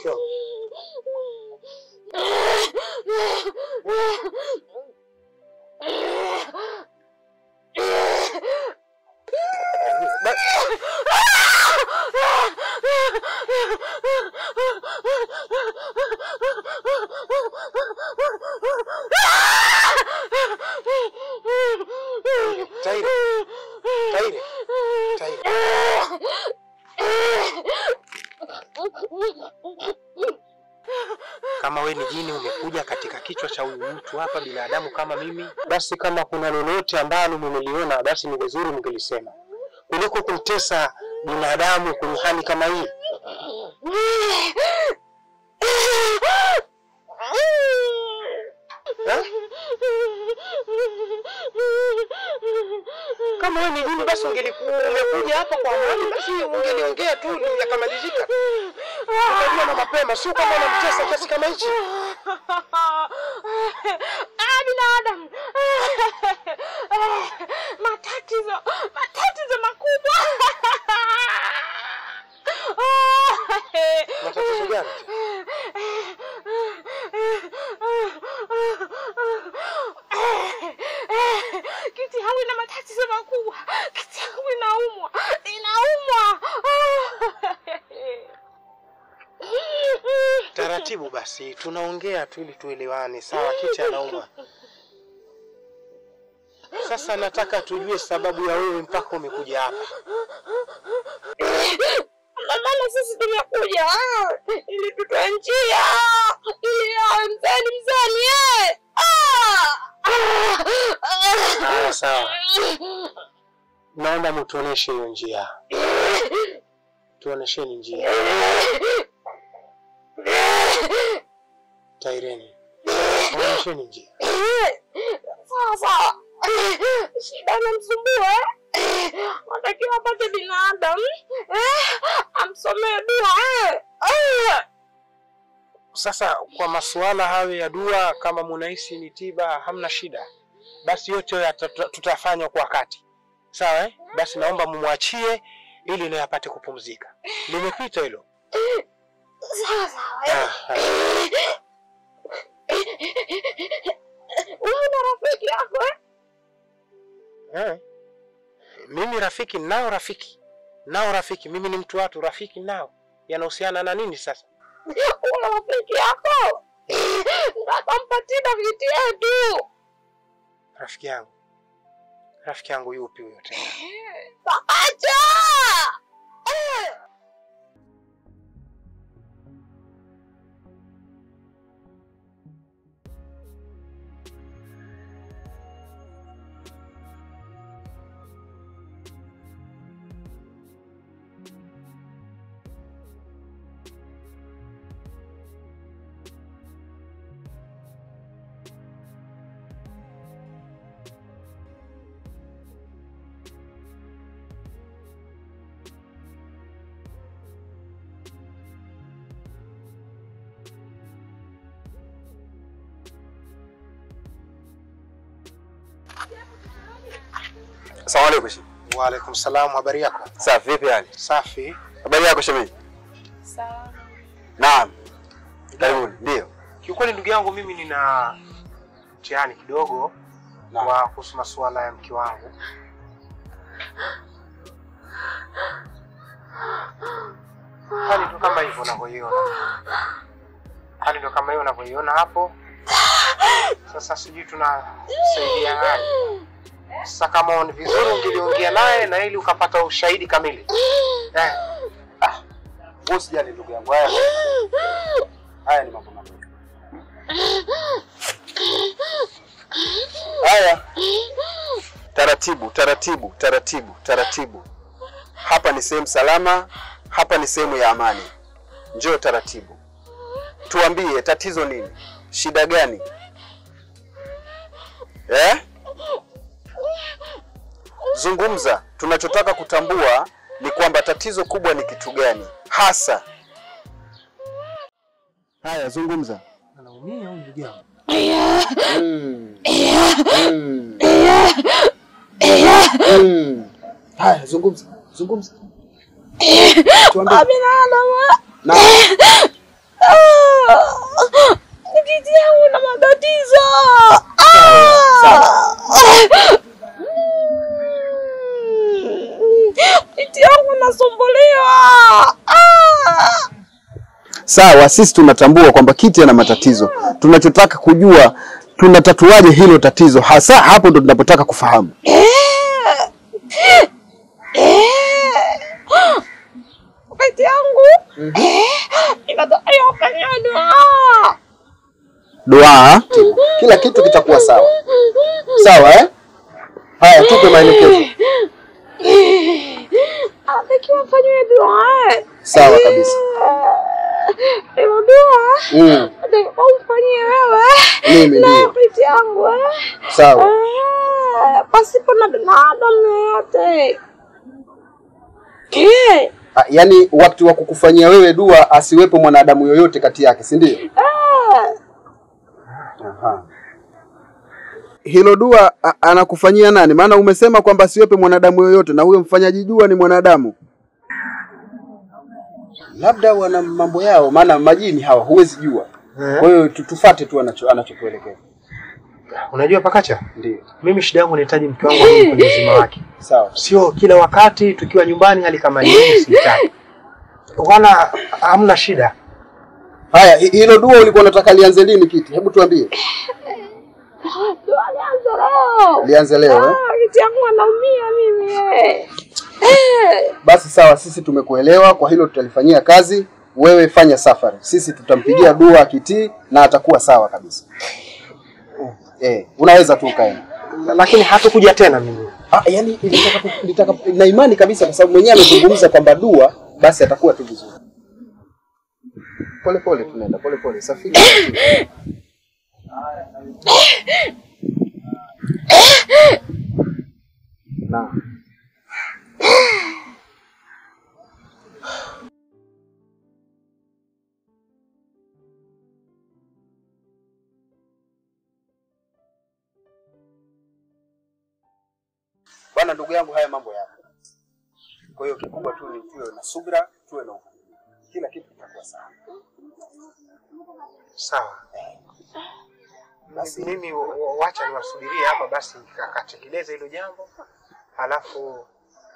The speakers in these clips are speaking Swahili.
mke wangu? Ba- Tairi, Tairi, Tairi. Kama we ni jini umekuja katika kichwa cha huyu mtu hapa, binadamu kama mimi, basi kama kuna lolote ambalo mmeliona, basi ni vizuri mngelisema kuliko kumtesa binadamu kwenye hali kama hii. Eh? Kama wewe ni jini, basi ungelikuwa umekuja hapa kwa amani, basi ungeliongea tu yakamalizika. Ukajua na mapema, sio kama unamtesa kiasi kama hichi. Ah, binadamu matatizo matatizo makubwa Matatizo gani? kiti yangu ina matatizo makubwa kiti yangu inaumwa inaumwa Taratibu basi, tunaongea tu ili tuelewane. Sawa, kiti anaumwa. Sasa nataka tujue sababu ya wewe mpaka umekuja hapa. maana sisi tumekuja ah, ili tutoe njia ili awe mzani mzani eh. Ah! Ah! Haya, sawa, naomba mtuoneshe hiyo njia, tuonesheni njia. Taireni, onyesheni njia. sawa sawa shida inamsumbua eh? natakiwa apate binadamu eh? amsomee dua eh? Eh! Sasa kwa masuala hayo ya dua, kama munahisi ni tiba, hamna shida, basi yote hayo yata- tutafanya kwa wakati. Sawa eh? Basi naomba mumwachie ili naye apate kupumzika. Limepita hilo. sawa sawa Ah, eh? haya. wewe na rafiki yako eh? Eh. Mimi rafiki nao rafiki nao rafiki, mimi ni mtu watu, rafiki nao yanahusiana na nini sasa? una rafiki yako ndakampa tiba viti yetu Rafiki yangu, rafiki yangu yupi huyo tena? acha Asalamu alaykum. shemeji. Wa alaikum salam, habari yako? Safi, vipi hali? Safi. Habari yako shemeji? sawa Naam. Karibuni. Ndio. Kiukweli ndugu yangu, mimi nina mtihani kidogo Naam. wa kuhusu masuala ya mke wangu. Hali ndo kama hivyo unavyoiona, hali ndo kama hiyo unavyoiona hapo. Sasa sijui tunasaidia nani. Sasa kama ni vizuri ungeliongea naye na ili ukapata ushahidi kamili eh. Wewe usijali ndugu yangu. Haya. Haya ni mambo madogo. Haya. Taratibu, taratibu, taratibu, taratibu. Hapa ni sehemu salama, hapa ni sehemu ya amani. Njoo taratibu. Tuambie tatizo nini? Shida gani? Eh? Zungumza. Tunachotaka kutambua ni kwamba tatizo kubwa ni kitu gani hasa. Haya, zungumza. Anaumia huyu ndugu yangu. Mm. Mm. Mm. Haya, zungumza, zungumza. Tuambie. binadamu Na Ah! Kiti yangu na matatizo. Sawa. Ah! Kiti yangu nasumbuliwa. Ah! Sawa, sisi tunatambua kwamba Kiti ana matatizo. Tunachotaka kujua tunatatuaje hilo tatizo, hasa hapo ndo tunapotaka kufahamu. Kiti yangu inatokea ukanyanywa. Dua, kila kitu kitakuwa sawa. Sawa eh? Haya, tupe maelekezo. Anatakiwa afanyiwe dua. Sawa kabisa. Hiyo dua Mm, natakiwa umfanyie wewe mimi na ndio. kiti yangu eh. Sawa. Ah, pasipo na binadamu yoyote. Eh, Ah, Yaani wakati wa kukufanyia wewe dua asiwepo mwanadamu yoyote kati yake, si ndio? ah, Aha. Hilo dua a- anakufanyia nani? Maana umesema kwamba asiwepe mwanadamu yoyote na huyo mfanyaji dua ni mwanadamu. Labda wana mambo yao, maana majini hawa huwezi jua. Kwa hiyo tu- tufate tu anacho anachotuelekeza. Unajua Pakacha, Ndio. mimi shida yangu nahitaji mke wangu arudi kwenye uzima wake, Sawa. sio kila wakati tukiwa nyumbani hali kama hii sitaki. Wala hamna shida. Haya, hi- hilo dua ulikuwa unataka lianze lini Kiti? Hebu tuambie. dua lianze leo. Lianze leo eh? Ah, kiti yangu anaumia mimi eh. Eh, Basi sawa, sisi tumekuelewa, kwa hilo tutalifanyia kazi. Wewe fanya safari, sisi tutampigia dua akitii na atakuwa sawa kabisa. Eh, unaweza tu ukaenda. Lakini hatakuja tena mimi. Ah, yani nitaka nitaka na imani kabisa kwa sababu mwenyewe amezungumza kwamba dua basi atakuwa tu vizuri. Pole pole tunaenda pole pole safiri. Na Bwana ndugu yangu, haya mambo yapo. Kwa hiyo kikubwa tu ni tuwe na subira, tuwe na uvumilivu, kila kitu kitakuwa sawa. Sawa. Basi mimi wa- wa- wacha niwasubirie hapa basi akatekeleza hilo jambo. Halafu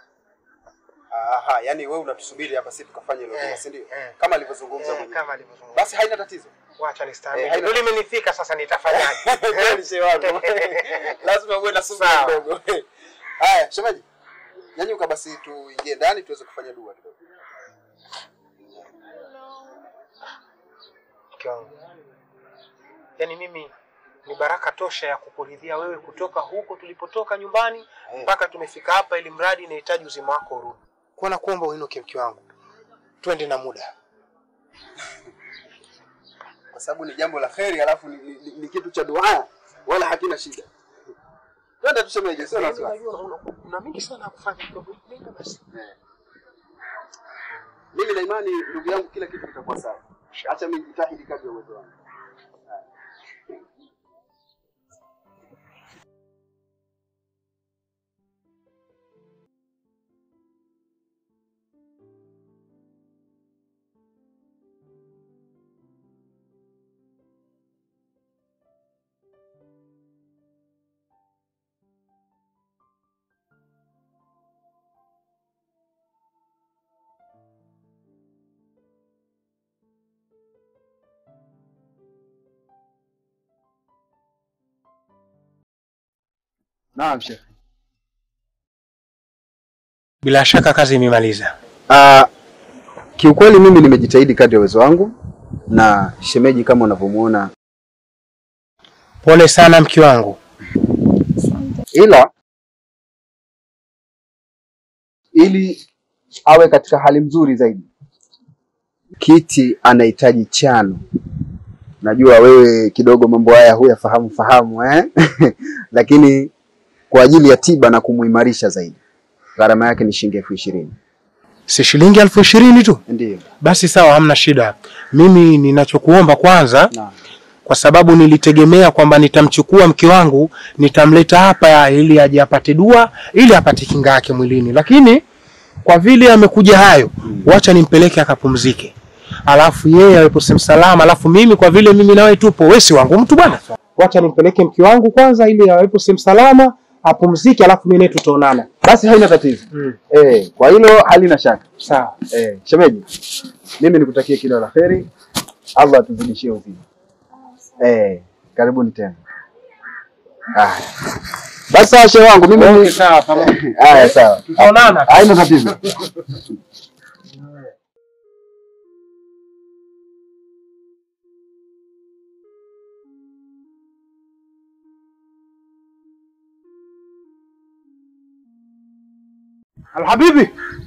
Aha, yani wewe unatusubiri hapa sisi tukafanye hilo Eh, dua, si ndio? eh. Kama alivyozungumza eh, mwenyewe. kama alivyozungumza. Basi haina tatizo. Wacha Eh, nistahimili. haina- Ndio limenifika sasa nitafanyaje? Kweli shehe wangu. Lazima uwe na subira Sawa. kidogo. Haya, shemeji. Nyanyuka basi tuingie ndani tuweze kufanya dua kidogo. Mke wangu. Yaani mimi ni baraka tosha ya kukuridhia wewe kutoka huko tulipotoka nyumbani Eh. mpaka tumefika hapa, ili mradi inahitaji uzima wako urudi. Kwa nakuomba uinuke mke wangu, twende na muda. Kwa sababu ni jambo la kheri alafu ni, ni, ni, ni kitu cha dua wala hakina shida. Twende tu shemeji, sio na wasiwasi. Unajua una- una- una mengi sana ya kufanya. mke wangu. Nenda basi. Eh. Mimi na imani ndugu yangu, kila kitu kitakuwa sawa. Acha mimi jitahidi kadri ya uwezo wangu. Naam, Sheikh. Bila shaka kazi imemaliza. Ah, kiukweli mimi nimejitahidi kadri ya uwezo wangu na shemeji kama unavyomuona, Pole sana mke wangu. ila ili awe katika hali nzuri zaidi, Kiti anahitaji chano. Najua wewe kidogo mambo haya huyafahamu fahamu eh? lakini kwa ajili ya tiba na kumuimarisha zaidi, gharama yake ni shilingi elfu ishirini. Si shilingi elfu ishirini tu? Ndiyo. Basi sawa, hamna shida. Mimi ninachokuomba kwanza, Naam. kwa sababu nilitegemea kwamba nitamchukua mke wangu nitamleta hapa ili aje apate dua ili apate kinga yake mwilini, lakini kwa vile amekuja hayo, wacha nimpeleke akapumzike. alafu yeye awepo sehemu salama, alafu mimi kwa vile mimi nawe tupo, wewe si wangu mtu bwana. Wacha nimpeleke mke wangu kwanza, ili awepo sehemu salama, apumzike, alafu mimi naye tutaonana. Basi haina tatizo. Mm. Eh, kwa hilo halina shaka. Sawa. Eh, shemeji, mimi nikutakie kila la heri. Allah atuzidishie uzima. Eh, karibuni tena. Ah. Basi sawa shehe wangu, mimi Okay, ni sawa pamoja. Haya sawa. Tutaonana. Haina tatizo. Alhabibi.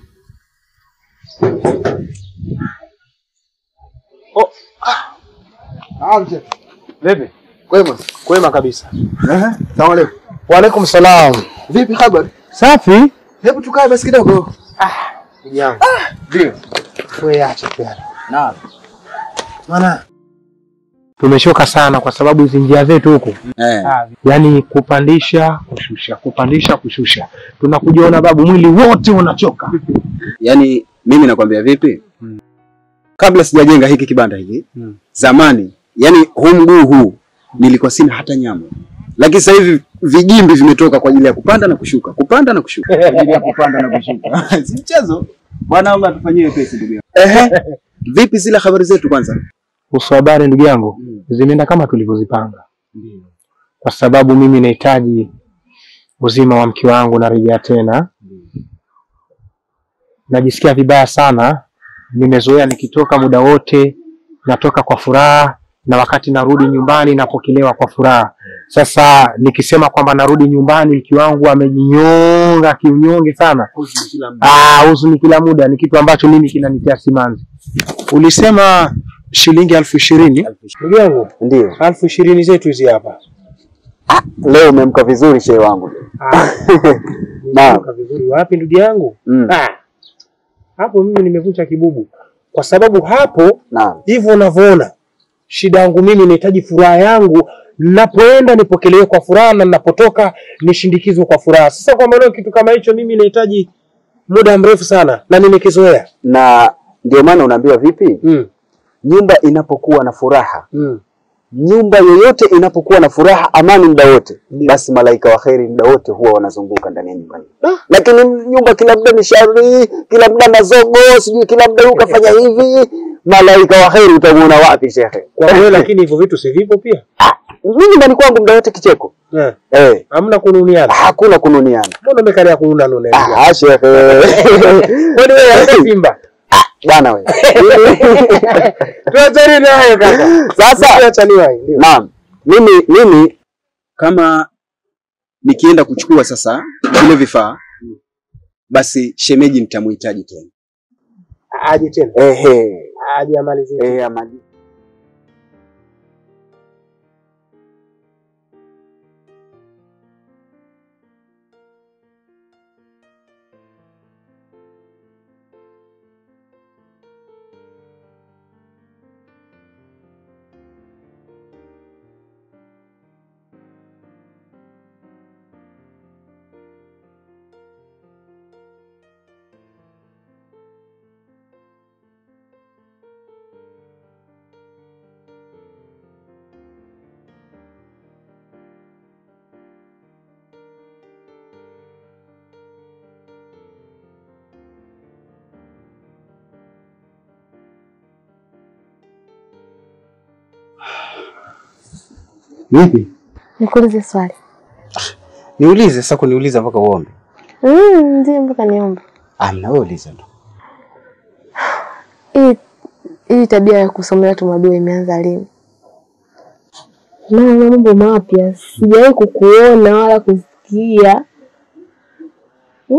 Oh, Amje. vipi? Kwema. Kwema kabisa. Eh, salamu alaykum. Wa alaikum salam. Vipi habari? Safi? Hebu tukae basi kidogo. Ndugu yangu. Ndio. Wewe acha pia. Naam. Maana tumechoka sana kwa sababu hizi njia zetu huku Eh. yaani kupandisha kushusha, kupandisha kushusha, tunakujiona babu, mwili wote unachoka. Yaani mimi nakwambia vipi? Kabla sijajenga hiki kibanda hiki, Mm. zamani, yani huu mguu huu nilikuwa sina hata nyama. Lakini sasa hivi vijimbi vimetoka kwa ajili ya kupanda na kushuka, kupanda na kushuka, kwa ajili ya kupanda na kushuka. si mchezo. Bwana Allah atufanyie pesi ndugu yangu. Ehe. Vipi zile habari zetu kwanza? Kuhusu habari ndugu yangu, zimeenda kama tulivyozipanga, kwa sababu mimi nahitaji uzima wa mke wangu, narejea tena. Najisikia vibaya sana, nimezoea nikitoka muda wote natoka kwa furaha, na wakati narudi nyumbani napokelewa kwa furaha. Sasa nikisema kwamba narudi nyumbani mke wangu amejinyonga kiunyonge sana, Ah, huzuni kila muda ni kitu ambacho mimi kinanitia simanzi. Ulisema shilingi elfu ishirini ndugu yangu, Ndio. elfu ishirini zetu hizi hapa. Leo umemka vizuri shehe wangu. Ah, Naam. nimetoka vizuri wapi ndugu yangu? Mm. Ah, hapo mimi nimevunja kibubu, kwa sababu hapo Naam. hivyo unavyoona, shida yangu mimi nahitaji furaha yangu, ninapoenda nipokelewe kwa furaha na ninapotoka nishindikizwe kwa furaha. Sasa kwa maana kitu kama hicho mimi nahitaji muda mrefu sana na nimekizoea. Na ndio maana unaambiwa vipi? Mm. Nyumba inapokuwa na furaha Mm. nyumba yoyote inapokuwa na furaha, amani muda wote, basi malaika wa kheri muda wote huwa wanazunguka ndani ya nyumba hiyo. Ah. Lakini nyumba kila muda ni shari, kila muda mazogo, sijui kila muda huyu kafanya hivi, malaika wa kheri utamuona wapi shekhe? Kwa hiyo lakini hivyo vitu si vipo pia. Mimi nyumbani kwangu muda wote kicheko Eh, eh, hamna kununiana. hakuna kununiana. Mbona umekalia kununa nune? Ah, shekhe Kwani wewe hata Simba? bwana wewe. Tuachane nayo kaka. Sasa Tuachane ndio. Naam, mimi mimi kama nikienda kuchukua sasa vile vifaa, basi shemeji nitamhitaji tena. Aje tena. Ehe, Aje amalizie. eh, amali. Vipi? Nikuulize swali. Niulize sasa, kuniuliza mpaka uombe? Mm, ndio mpaka niombe. Amna, wewe uliza tu. Hii hii tabia ya kusomea tu madua imeanza lini? Maana mambo mapya sijawahi kukuona wala kusikia. Hmm?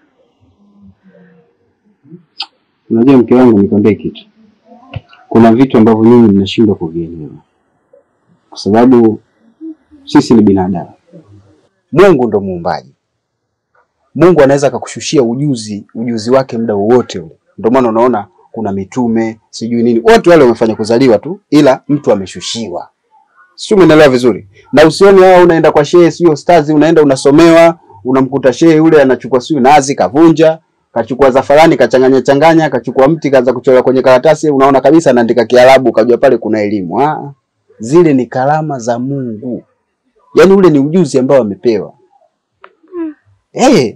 Unajua mke wangu, nikwambie kitu, kuna vitu ambavyo mimi ninashindwa kuvielewa kwa sababu sisi ni binadamu. Mungu ndo muumbaji. Mungu anaweza akakushushia ujuzi ujuzi wake muda wowote ule. Ndio maana unaona kuna mitume sijui nini, wote wale wamefanya kuzaliwa tu, ila mtu ameshushiwa. Sio, umeelewa vizuri? Na usione wao unaenda kwa shehe, sio ustazi, unaenda unasomewa, unamkuta shehe yule anachukua sio nazi kavunja, kachukua zafalani kachanganya changanya, kachukua mti kaanza kuchora kwenye karatasi, unaona kabisa anaandika Kiarabu, kajua pale kuna elimu. Ah, zile ni karama za Mungu, yaani ule ni ujuzi ambao amepewa. Eh,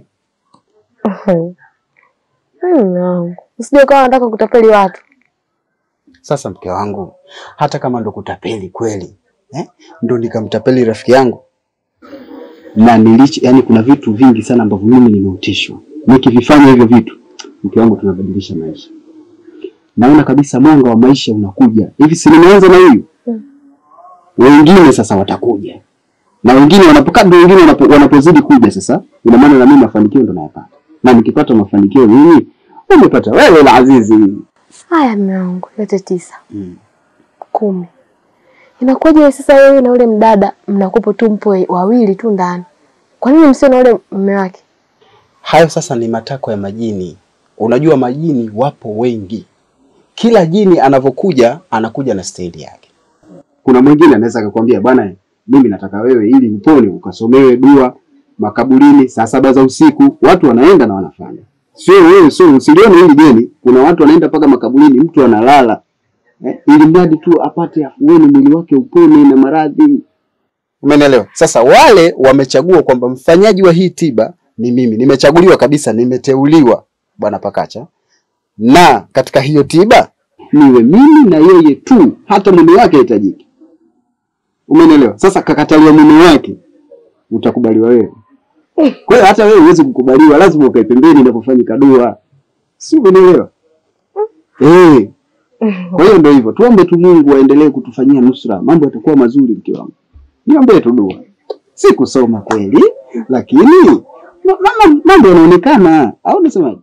Mume wangu, usije ukawa unataka kutapeli watu. sasa mke wangu, hata kama ndo kutapeli kweli eh, ndo nikamtapeli rafiki yangu na nilich, yani kuna vitu vingi sana ambavyo mimi nimeutishwa nikivifanya hivyo vitu, mke wangu, tunabadilisha maisha. Naona kabisa mwanga wa maisha unakuja hivi, si nimeanza na huyu, wengine sasa watakuja na wengine wanapokaa, ndio wengine wanapo, wanapozidi kuja sasa, ina maana na mimi mafanikio ndo nayapata, na nikipata mafanikio mimi, umepata wewe la azizi Haya mume wangu, yote tisa mm. kumi. Inakuwaje sasa wewe na ule mdada mnakupo tu mpo wawili tu ndani? Kwa nini msio na ule mume wake? Hayo sasa ni matakwa ya majini. Unajua majini wapo wengi, kila jini anavyokuja anakuja na staili yake. Kuna mwingine anaweza akakwambia bwana, mimi nataka wewe ili upone ukasomewe dua makaburini saa saba za usiku. Watu wanaenda na wanafanya, sio wewe, sio usilione hili jeni. Kuna watu wanaenda mpaka makaburini, mtu analala eh, ili mradi tu apate afueni, mwili wake upone na maradhi. Umenielewa? Sasa wale wamechagua kwamba mfanyaji wa hii tiba ni mimi, nimechaguliwa kabisa, nimeteuliwa bwana Pakacha, na katika hiyo tiba niwe mimi na yeye tu, hata mume wake hitajiki. Umenielewa? Sasa kakataliwa mume wake, utakubaliwa wewe. Kwa hiyo hata wewe huwezi kukubaliwa, lazima ukae pembeni inapofanyika dua, si umenielewa? Eh. Kwa hiyo ndio hivyo, tuombe tu Mungu aendelee kutufanyia nusra, mambo yatakuwa mazuri. Mke wangu, niombee tu dua, si kusoma kweli, lakini ma- ma- mambo yanaonekana, au unasemaje?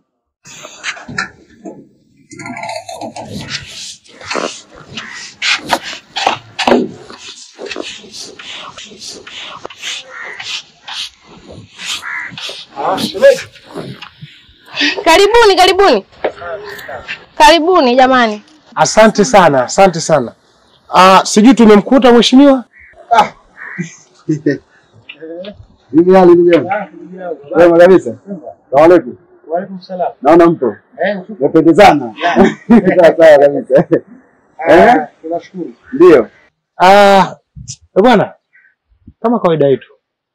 Ah, shemeji. Karibuni, karibuni, karibuni jamani. Asante sana, asante sana. Ah, sijui tumemkuta mheshimiwa? Vipi hali ndugu yangu? Wema kabisa. Salamu alaykum. Waalaikum salaam. Naona mpo Eh, mependezana. Sawa sawa kabisa. Eh? tunashukuru. Ndio. Ah, eh, bwana, kama kawaida yetu,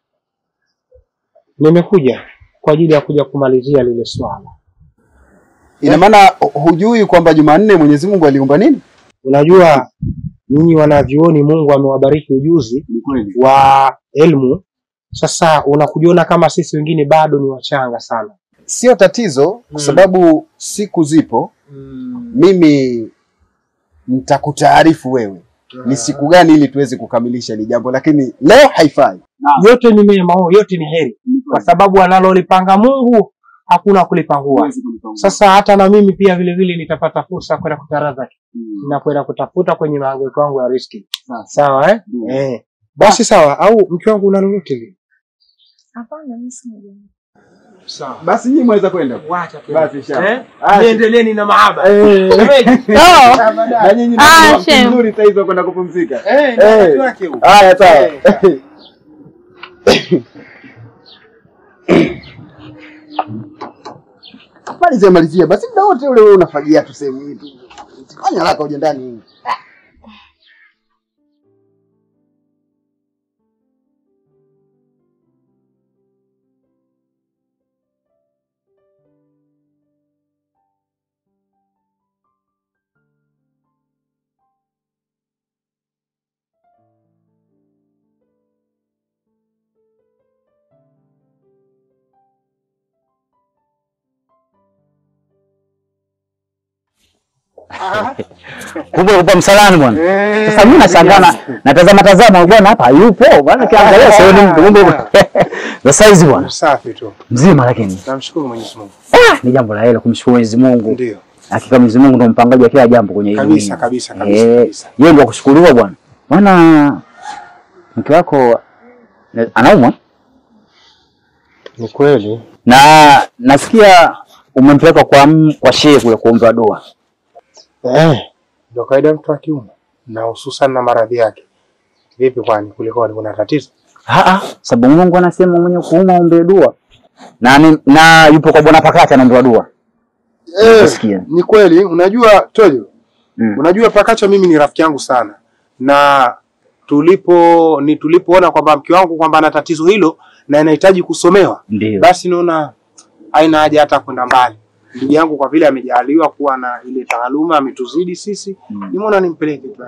nimekuja kwa ajili ya kuja kumalizia lile swala. Ina maana hu- hujui kwamba Jumanne Mwenyezi Mungu aliumba nini? Unajua nyinyi wanavyuoni, Mungu amewabariki ujuzi Ni kweli. wa elimu. Sasa unakujiona kama sisi wengine bado ni wachanga sana. Sio tatizo kwa Mm. sababu siku zipo, mimi nitakutaarifu wewe ni siku gani ili tuweze kukamilisha hili jambo, lakini leo haifai. Yote ni mema, oh, yote ni heri, kwa sababu analolipanga Mungu hakuna kulipangua. Sasa hata na mimi pia vile vile nitapata fursa kwenda kutaradhaki na kwenda kutafuta kwenye mahangaiko yangu ya riski. Sawa. Sawa eh? Ndio. Eh. Basi sawa, au mke wangu una lolote lile? Hapana, mimi sina Sawa. Basi nyinyi mweza kwenda. Wacha tu. Basi inshallah. Eh? Ah, Niendeleeni na mahaba. Eh. Shemeji. Na nyinyi Ah, ndio wakati shem. mzuri sasa hizo kwenda kupumzika. Eh, ni Eh. wakati wake huu. Haya sawa. Malizia malizia basi muda wote ule wewe unafagia tu sehemu hii tu. Fanya haraka uje ndani. Kumbe upo msalani bwana. Sasa mimi nashangaa na natazama tazama bwana hapa hayupo. Bwana kiangalia sioni mtu. Kumbe upo. Za saizi bwana. Safi tu. Mzima lakini. Namshukuru Mwenyezi Mungu. Ah, ni jambo la hela kumshukuru Mwenyezi Mungu. Ndio. Hakika Mwenyezi Mungu ndo mpangaji wa kila jambo kwenye hii Kabisa, dunia. kabisa, kabisa, Eh, kabisa. Yeye ndio kushukuriwa bwana. Bwana mke wako na- anaumwa Ni kweli. na nasikia umempeleka kwa m- kwa shehe kule kuombewa dua. Eh, ndio kawaida ya mtu wa kiume na hususan na maradhi yake. Vipi kwani kulikoni kuna tatizo? Ah ah, sababu Mungu anasema mwenye kuuma ombe dua. na, ni- na yupo kwa bwana Pakata anaombewa dua. Eh, Nasikia. ni kweli. Unajua Toyo, Mm. unajua Pakacha mimi ni rafiki yangu sana, na tulipo ni tulipoona kwamba mke wangu kwamba ana tatizo hilo na inahitaji kusomewa, Ndio. basi naona haina haja hata kwenda mbali. Ndugu yangu kwa vile amejaliwa kuwa na ile taaluma, ametuzidi sisi, Mm. nimeona nimpeleke tu.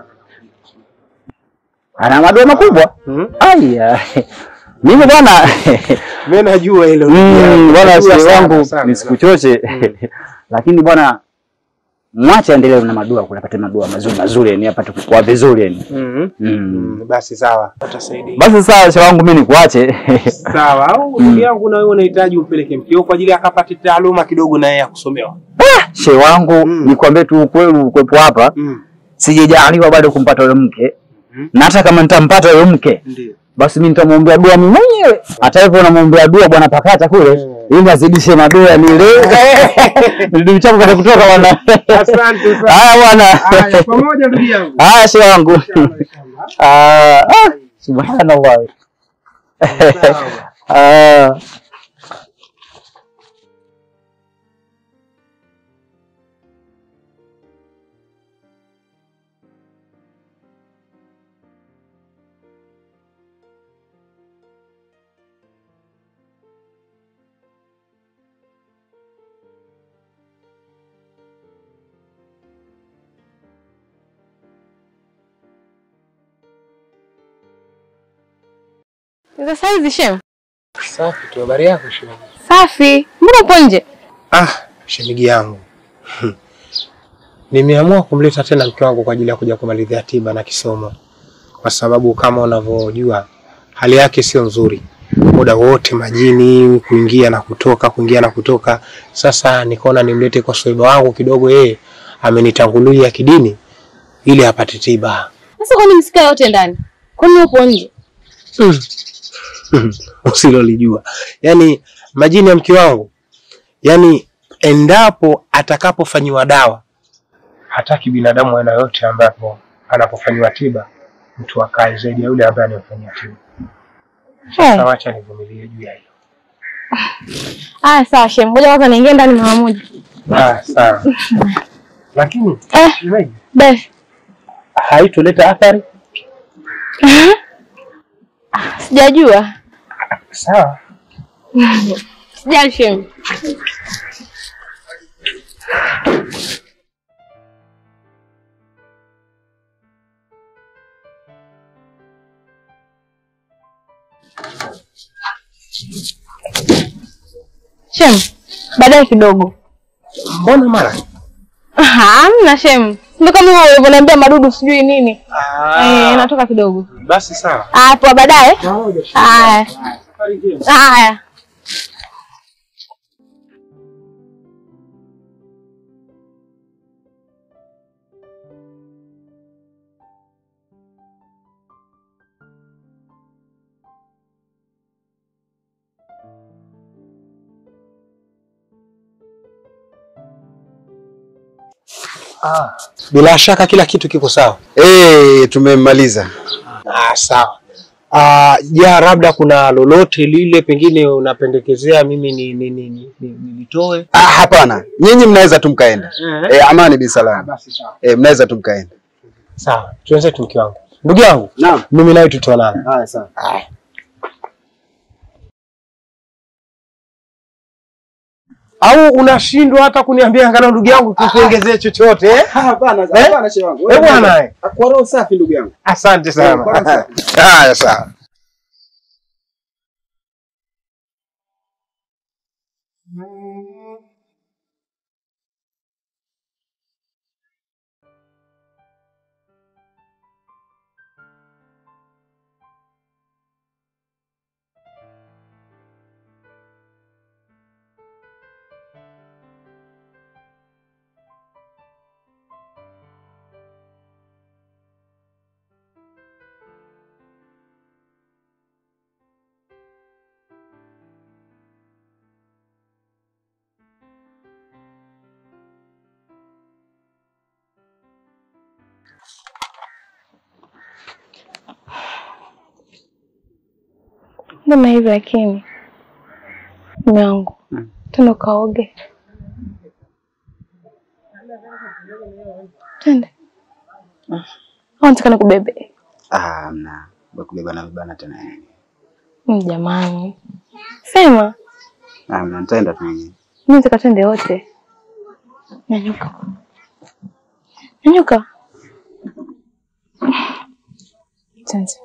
Ana madua makubwa. Hmm? Aya. Mimi bwana Mimi najua hilo ndugu Mm, yangu. bwana Najua shehe sana, wangu sana. nisikuchoche, lakini bwana mwache aendelee na madua, kunapata madua mazuri mazuri, yani apate kukua vizuri yani. Mhm. Mm. Mm, Basi sawa, utasaidia. Basi sawa, shehe wangu, mimi nikuache. Sawa, au ndugu yangu na wewe unahitaji umpeleke mkeo kwa ajili ya akapate taaluma kidogo na yeye ya kusomewa. shehe wangu, Mm. nikwambie tu ukweli, ukwepo hapa Mm. sijajaliwa bado kumpata yule mke, Mhm. na hata kama nitampata yule mke Ndio. basi mimi nitamwombea dua mimi mwenyewe. Hata hivyo namwombea dua bwana Pakata kule ili azidishe madua nile ndio mchapo kata kutoka bwana. Asante sana. Haya bwana. Haya, pamoja ndugu yangu. Haya shehe wangu. Ah, ah, subhanallah. Ah. Sasa hizi shem. Safi tu, habari yako shemeji? Safi. Mbona upo nje? Ah, shemeji yangu. Hmm. Nimeamua kumleta tena mke wangu kwa ajili ya kuja kumalizia tiba na kisomo, kwa sababu kama unavyojua hali yake sio nzuri, muda wote majini, kuingia na kutoka, kuingia na kutoka. Sasa nikaona nimlete kwa swaiba wangu kidogo, yeye amenitangulia kidini ili apate tiba. Sasa kwani msikae wote ndani? Kwani upo nje? usilolijua. Yaani majini ya mke wangu, yaani endapo atakapofanyiwa dawa, hataki binadamu aina yote ambapo anapofanyiwa tiba mtu akae zaidi ya yule ambaye anayefanyia tiba. Sasa wacha nivumilie juu ya hilo. Ah, sawa shem. Ngoja kwanza niingie ndani mara moja. Ah, sawa. Lakini Eh, shemeji, be. haitoleta athari. Sijajua. Sawa. Sijali shem. Shem, baadaye kidogo. Mbona mara? Hamna shem. Ndio kama wewe ulivyoniambia madudu sijui nini. Eh, natoka kidogo. Basi sawa. Ah, poa baadaye. Haya. Safari njema. Haya. Bila shaka kila kitu kiko sawa. Eh, tumemmaliza. Ah, sawa. Ah, ja labda kuna lolote lile pengine unapendekezea mimi ni ni ni, ni, ni, nilitoe? Ah, hapana. Nyinyi mnaweza tu mkaenda. Eh, amani bi salama. Basi sawa. Eh, mnaweza tu mkaenda. Sawa. Tuanze tu mke wangu. Ndugu yangu, Naam. mimi nawe tutaonana. Haya sawa. Au unashindwa hata kuniambia angalau ndugu yangu tukuongezee chochote eh? Hapana, Eh? hapana shehe wangu. Eh, bwana. eh. Kwa roho safi ndugu yangu. Asante Eh, kwa roho sana. safi. Haya sawa. Mbona hivi lakini? Mume wangu, twende ukaoge. Twende. Au nataka nikubebe? Ah, mna kubeba na vibana tena. Mm, Jamani, sema Ah, mna nitaenda tu mwenyewe. mi nataka twende wote. Nyanyuka, nyanyuka. Twende.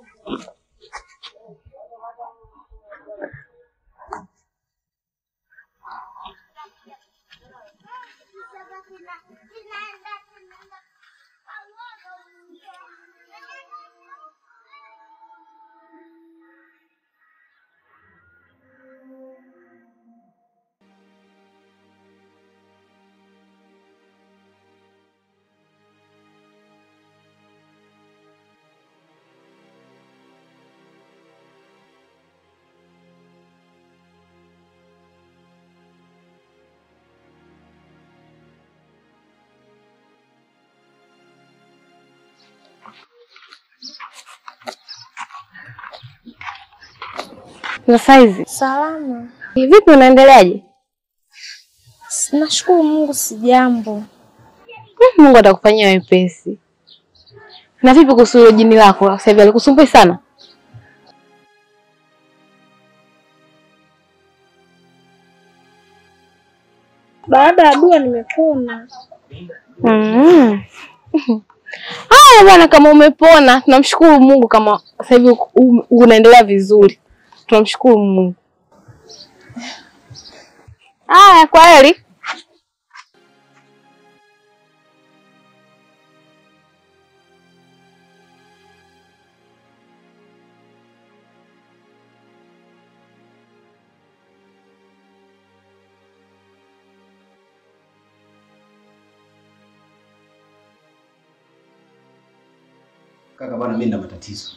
Za saizi Salama. vipi, unaendeleaje? Nashukuru Mungu sijambo. Mm, Mungu atakufanyia wepesi. Na vipi kuhusu hilo jini lako sasa hivi, alikusumbui sana? Baada ya dua nimepona. Mm. Haya bwana, kama umepona tunamshukuru Mungu. Kama sasa hivi u- unaendelea vizuri, tunamshukuru Mungu. Haya, kwa heri. Kaka bwana, mimi na matatizo.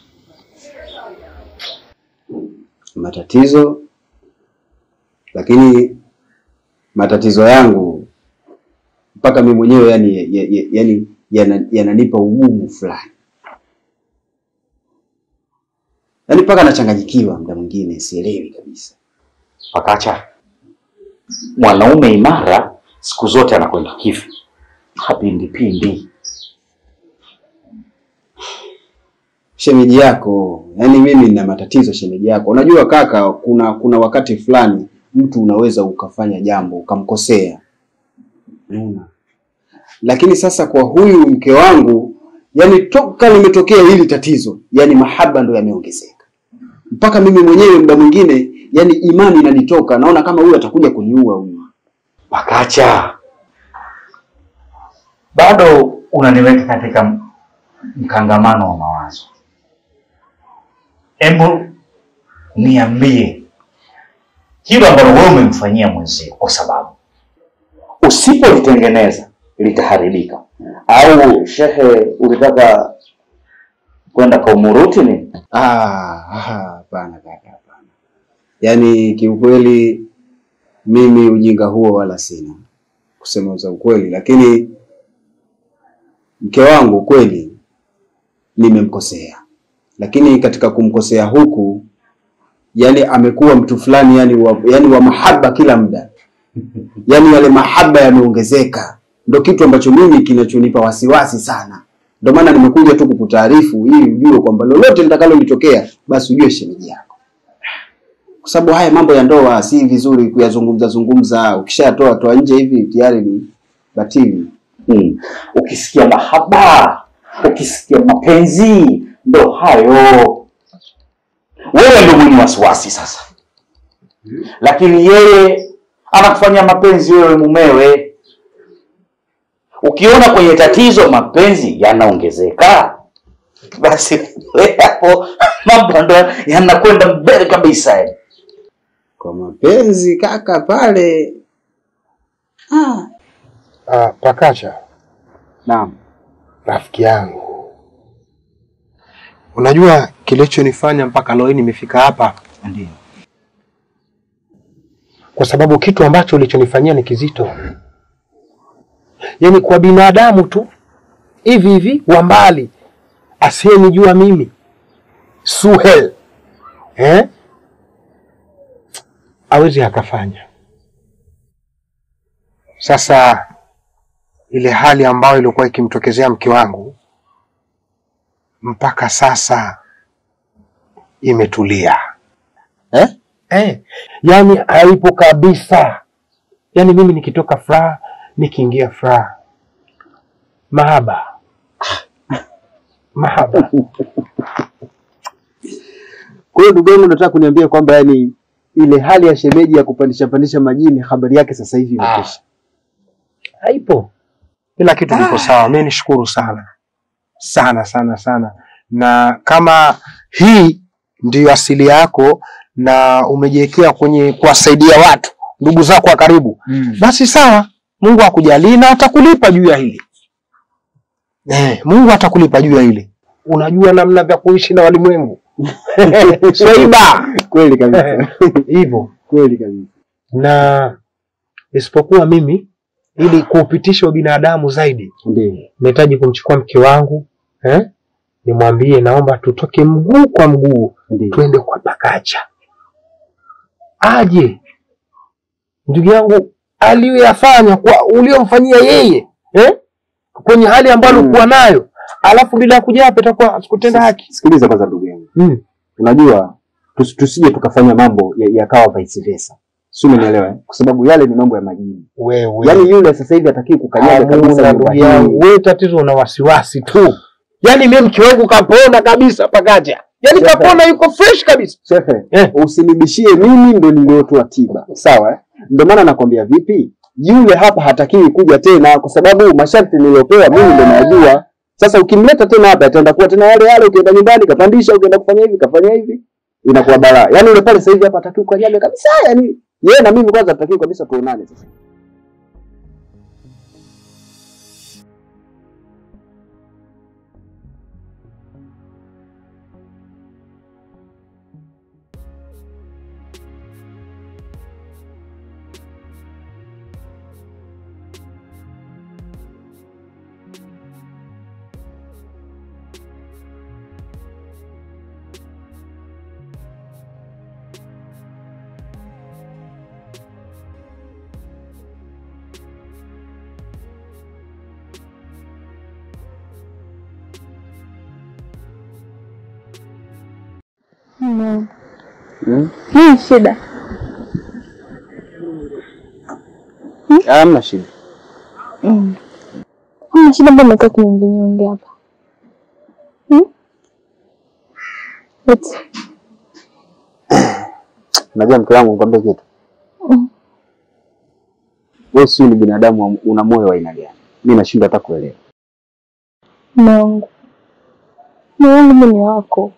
Matatizo, lakini matatizo yangu mpaka mimi mwenyewe yani, ya- ya- yani yana- yananipa ugumu fulani, yani mpaka nachanganyikiwa muda mwingine, sielewi kabisa. Pakacha, mwanaume imara siku zote anakwenda hivi, hapindipindi. shemeji yako, yaani mimi nina matatizo shemeji yako. Unajua kaka, kuna kuna wakati fulani mtu unaweza ukafanya jambo ukamkosea, unaona. Lakini sasa kwa huyu mke wangu, yani toka limetokea hili tatizo, yani mahaba ndo yameongezeka mpaka mimi mwenyewe muda mwingine, yani imani inanitoka, naona kama huyu atakuja kuniua huyu. Pakacha, bado unaniweka katika m- mkangamano wa mawazo. Hebu niambie hilo ambalo wewe umemfanyia mwenzio, kwa sababu usipolitengeneza litaharibika. Au shehe, ulitaka kwenda kwa umuruti nini? Ah, ah, hapana kaka, hapana. Yaani kiukweli mimi ujinga huo wala sina, kusema za ukweli, lakini mke wangu kweli nimemkosea, lakini katika kumkosea huku, yani amekuwa mtu fulani yani wa, yani wa mahaba kila muda, yani yale mahaba yameongezeka, ndo kitu ambacho mimi kinachonipa wasiwasi sana. Ndio maana nimekuja tu kukutaarifu ili ujue kwamba lolote litakalolitokea basi ujue shemeji yako, kwa sababu haya mambo ya ndoa si vizuri kuyazungumza zungumza. Ukishatoa toa nje hivi tayari ni batili. Hmm. Ukisikia mahaba, ukisikia mapenzi, ndo hayo. Wewe ndo mwenye wasiwasi sasa, lakini yeye anakufanyia mapenzi wewe mumewe. Ukiona kwenye tatizo mapenzi yanaongezeka, basi wewe hapo mambo ndo yanakwenda mbele kabisa. yani. Kwa mapenzi kaka pale ah. Ah, Pakacha, Naam. rafiki yangu, unajua kilichonifanya mpaka leo hii nimefika hapa, Ndio. kwa sababu kitu ambacho ulichonifanyia ni kizito. Yaani kwa binadamu tu hivi hivi wa mbali asiyenijua mimi Suhel eh? awezi akafanya. Sasa ile hali ambayo ilikuwa ikimtokezea mke wangu mpaka sasa imetulia Eh? Eh, yani haipo kabisa. Yani mimi nikitoka furaha, nikiingia furaha, mahaba mahaba. Kwa hiyo ndugu yangu, nataka kuniambia kwamba yani ile hali ya shemeji ya kupandisha pandisha majini, habari yake sasa hivi imekwisha. haipo, kila kitu kiko sawa. Mimi nishukuru sana sana sana sana, na kama hii ndiyo asili yako na umejiwekea kwenye kuwasaidia watu ndugu zako wa karibu, Mm. basi sawa, Mungu akujalie na atakulipa juu ya hili. Eh, Mungu atakulipa juu ya hili. Unajua namna vya kuishi na walimwengu swaiba Kweli kabisa. hivyo Kweli kabisa. na isipokuwa mimi ili kuupitisha ubinadamu zaidi Ndio. nahitaji kumchukua mke wangu eh? nimwambie naomba tutoke mguu kwa mguu Ndio. twende kwa Pakacha aje ndugu yangu aliyoyafanya kwa uliomfanyia yeye eh? kwenye hali ambayo Mm. alikuwa nayo alafu bila ya kuja hapa itakuwa sikutenda haki Sikiliza kwanza ndugu yangu. mm. Unajua tus, tusije tukafanya mambo ya- yakawa vice versa. Si umenielewa? eh? Kwa sababu yale ni mambo ya majini. wewe Yaani yule sasa hivi atakii kukanyaga kabisa Hamuna nyumba ndugu yangu, hii. wewe tatizo una wasiwasi tu. Yaani mimi mke wangu kapona kabisa Pakacha, yaani Sasa- kapona, yuko fresh kabisa. Shefe, Eh. usinibishie mimi ndo niliotoa tiba. Sawa? eh? Ndio maana nakwambia vipi? Yule hapa hatakiwi kuja tena kwa sababu masharti niliyopewa mimi ndo najua. Sasa ukimleta tena hapa ataenda kuwa tena wale wale, ukienda nyumbani kapandisha, ukienda kufanya hivi kafanya hivi, inakuwa balaa. Yaani yule pale sasa hivi hapa hatakiwi kukanyaga kabisa. Yaani yeye na mimi kwanza hatakiwi kabisa tuonane sasa. No. Hmm? Nini shida? Hamna shida. Mm. Kuna shida mbona umekaa kinyongenyonge hapa? Hmm? Eti. Unajua mke wangu nikwambie kitu. Mm. Wewe si ni binadamu wa- una moyo wa aina gani? Mimi nashindwa hata kuelewa. Mume wangu. Mume wangu mimi ni wako.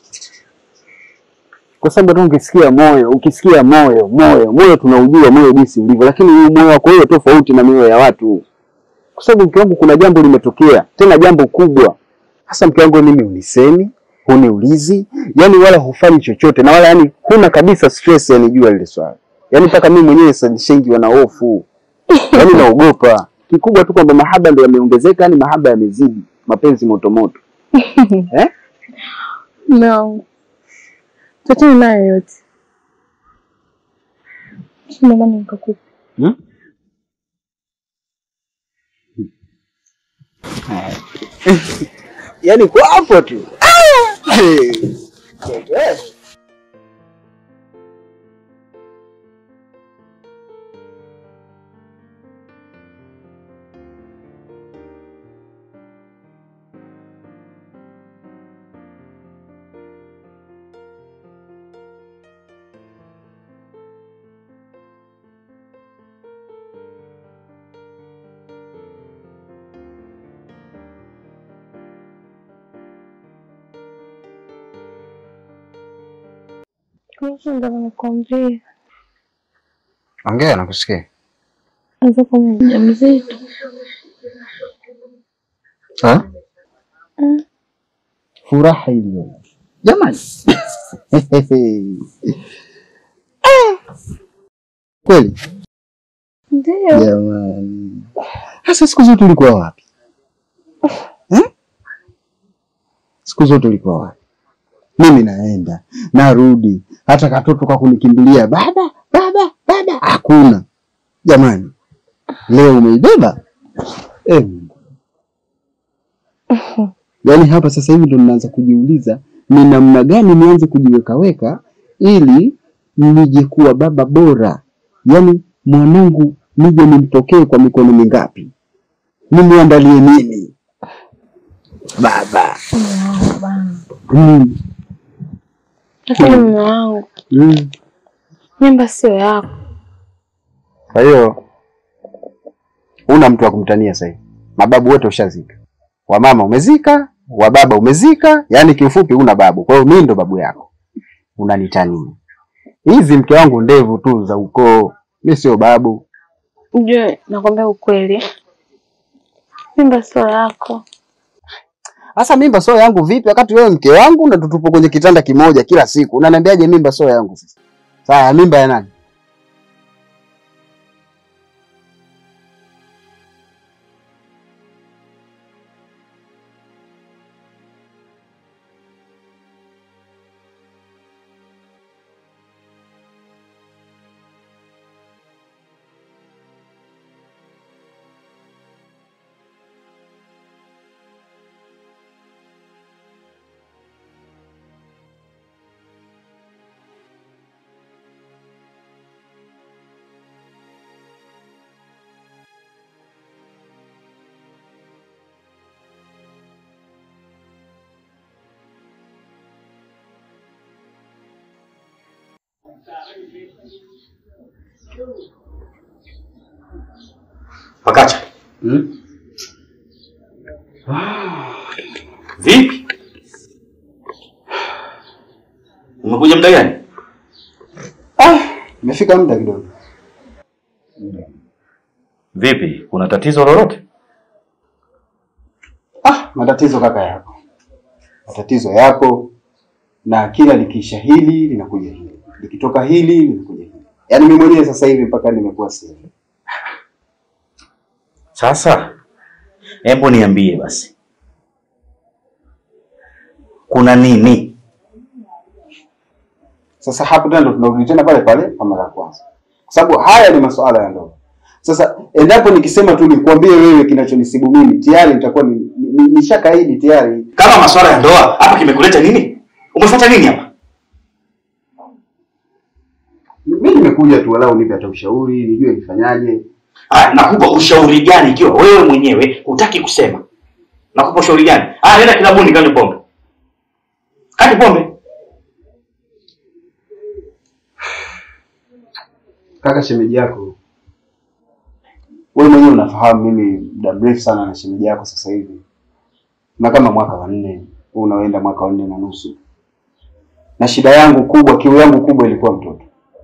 Kwa sababu tu ukisikia moyo, ukisikia moyo, moyo, moyo tunaujua moyo jinsi ulivyo, lakini huu moyo wako wewe tofauti na mioyo ya watu. Kwa sababu mke wangu kuna jambo limetokea, tena jambo kubwa. Hasa mke wangu mimi unisemi, huniulizi, yani wala hufanyi chochote na wala yani huna kabisa stress yani jua lile swala. Yani mpaka mimi mwenyewe sasa nishaingiwa na hofu. Yani naogopa. Kikubwa tu kwamba mahaba ndio yameongezeka, yani mahaba yamezidi, mapenzi moto moto. eh? Mume wangu. Tuachane nayo yote. Shida ndani nikakupa. Hmm? Yaani kwa hapo tu. Hey. Kuhusu ndo nikwambie. Ongea nakusikia. Anza kama mjamzito. Ha? Mm. Furaha iliyo. Jamani. Kweli? Ndio. Jamani. Sasa siku zote ulikuwa wapi? Eh? Siku zote ulikuwa wapi? Mimi naenda, narudi, hata katoto kakunikimbilia, baba, baba, dada? Hakuna. Jamani, leo umeibeba eh, Mungu. Yaani hapa sasa hivi ndo ninaanza kujiuliza ni namna gani nianze kujiwekaweka ili nije kuwa baba bora, yaani mwanangu nije nimpokee kwa mikono mingapi, nimwandalie nini baba? Mm, Lakini mume wangu, mm. mimba sio yako. Kwa hiyo huna mtu wa kumtania sasa hivi, mababu wote ushazika, wamama umezika, wababa umezika, yaani kiufupi huna babu. Kwa hiyo mimi ndo babu yako, unanitania hizi. Mke wangu ndevu tu za ukoo, mi sio babu. Ujue, nakwambia ukweli, mimba sio yako. Sasa mimba sio yangu vipi, wakati wewe mke wangu na tutupo kwenye kitanda kimoja kila siku? Unaniambiaje mimba sio yangu? Sasa Sasa mimba ya nani? Pakacha. Hmm? Vipi? Umekuja muda gani? Ah, imefika muda kidogo. Vipi? Kuna tatizo lolote? Ah, matatizo kaka yako, matatizo yapo, na kila likiisha hili linakuja hili, likitoka hili linakuja hili. Yaani mimi mwenyewe sasa hivi mpaka nimekuwa sehemu. Sasa hebu niambie basi, kuna nini? Sasa hapo tena ndo tunarudi tena pale pale kwa mara ya kwanza, kwa sababu haya ni masuala ya ndoa. Sasa endapo nikisema tu nikwambie wewe kinachonisibu mimi, tayari nitakuwa ni- ni- ni- nishakaidi tayari. Kama masuala ya ndoa hapa, kimekuleta nini? Umefuata nini hapa? Mimi nimekuja tu walau nipe hata ushauri, nijue nifanyaje. Ah, nakupa ushauri gani ikiwa wewe mwenyewe hutaki kusema? Nakupa ushauri gani? Ah, nenda kilabuni kanywe pombe. Kanywe pombe. Kaka, shemeji yako wewe mwenyewe unafahamu, mimi muda mrefu sana na shemeji yako sasa hivi na kama mwaka wa nne huu unaoenda mwaka wa nne na nusu, na shida yangu kubwa, kiu yangu kubwa ilikuwa mtoto.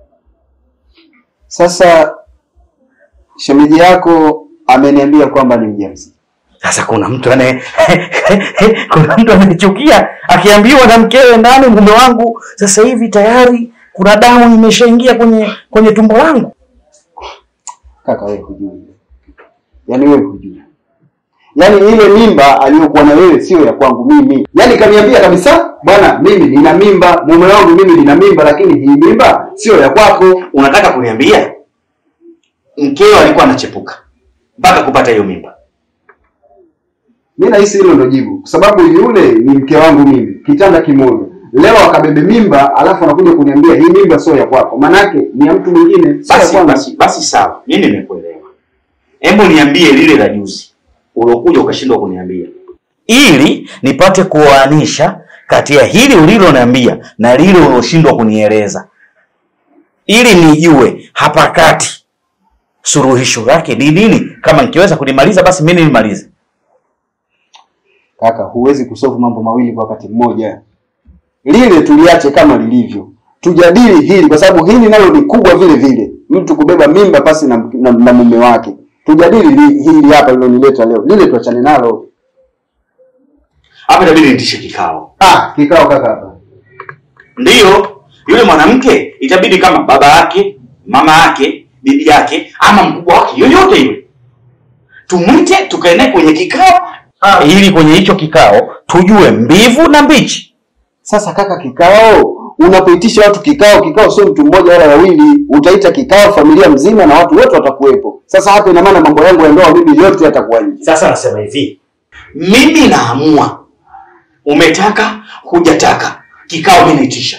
Sasa shemeji yako ameniambia kwamba ni mjamzito. Sasa kuna mtu anaye kuna mtu anayechukia akiambiwa na mkewe ndani, mume wangu sasa hivi tayari kuna damu imeshaingia kwenye kwenye tumbo langu. Kaka wewe hujui, yaani wewe hujui, yaani ile mimba aliyokuwa na wewe sio ya kwangu mimi. Yaani kaniambia kabisa, bwana, mimi nina mimba, mume wangu mimi nina mimba, lakini hii mimba sio ya kwako. Unataka kuniambia mkeo alikuwa anachepuka mpaka kupata hiyo mimba? Mi nahisi hilo ndo jibu, kwa sababu yule ni mke wangu mimi, kitanda kimoja. Leo akabebe mimba, alafu anakuja kuniambia hii mimba sio ya kwako, manake ni ya mtu mwingine, sio ya Basi, kwangu. basi, basi sawa, mimi nimekuelewa. Hebu niambie lile la juzi uliokuja ukashindwa kuniambia, ili nipate kuoanisha kati ya hili uliloniambia na lile uloshindwa kunieleza, ili nijue hapa kati suluhisho lake ni nini. Kama nikiweza kulimaliza, basi mimi nilimalize. Kaka, huwezi kusolve mambo mawili kwa wakati mmoja. Lile tuliache kama lilivyo, tujadili hili, kwa sababu hili nalo ni kubwa vile vile, mtu kubeba mimba pasi na, na, na mume wake. Tujadili li- hili hapa lilonileta leo, lile tuachane nalo. Hapa itabidi nitishe kikao. Ah, kikao kaka hapa. Ndiyo, yule mwanamke itabidi kama baba yake, mama yake, bibi yake ama mkubwa wake yoyote yule, tumwite tukae naye kwenye kikao ili kwenye hicho kikao tujue mbivu na mbichi. Sasa kaka, kikao unapoitisha watu kikao, kikao sio mtu mmoja wala wawili, utaita kikao familia mzima na watu wote watakuwepo. Sasa hapa ina maana mambo yangu ya ndoa mimi yote yatakuwa nje. Sasa nasema hivi, mimi naamua, umetaka hujataka, kikao mimi naitisha,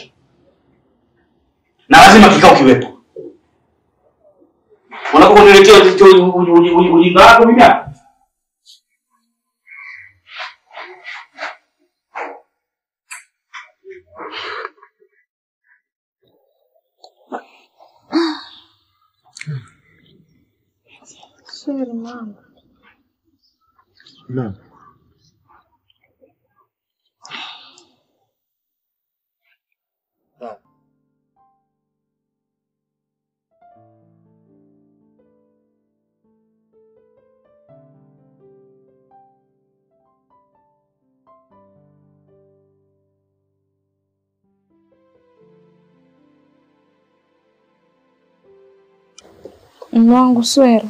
na lazima kikao kiwepo. Unaponiletea ujinga wako mimi hapa Sorry mama. Naam. Mume wangu Swera,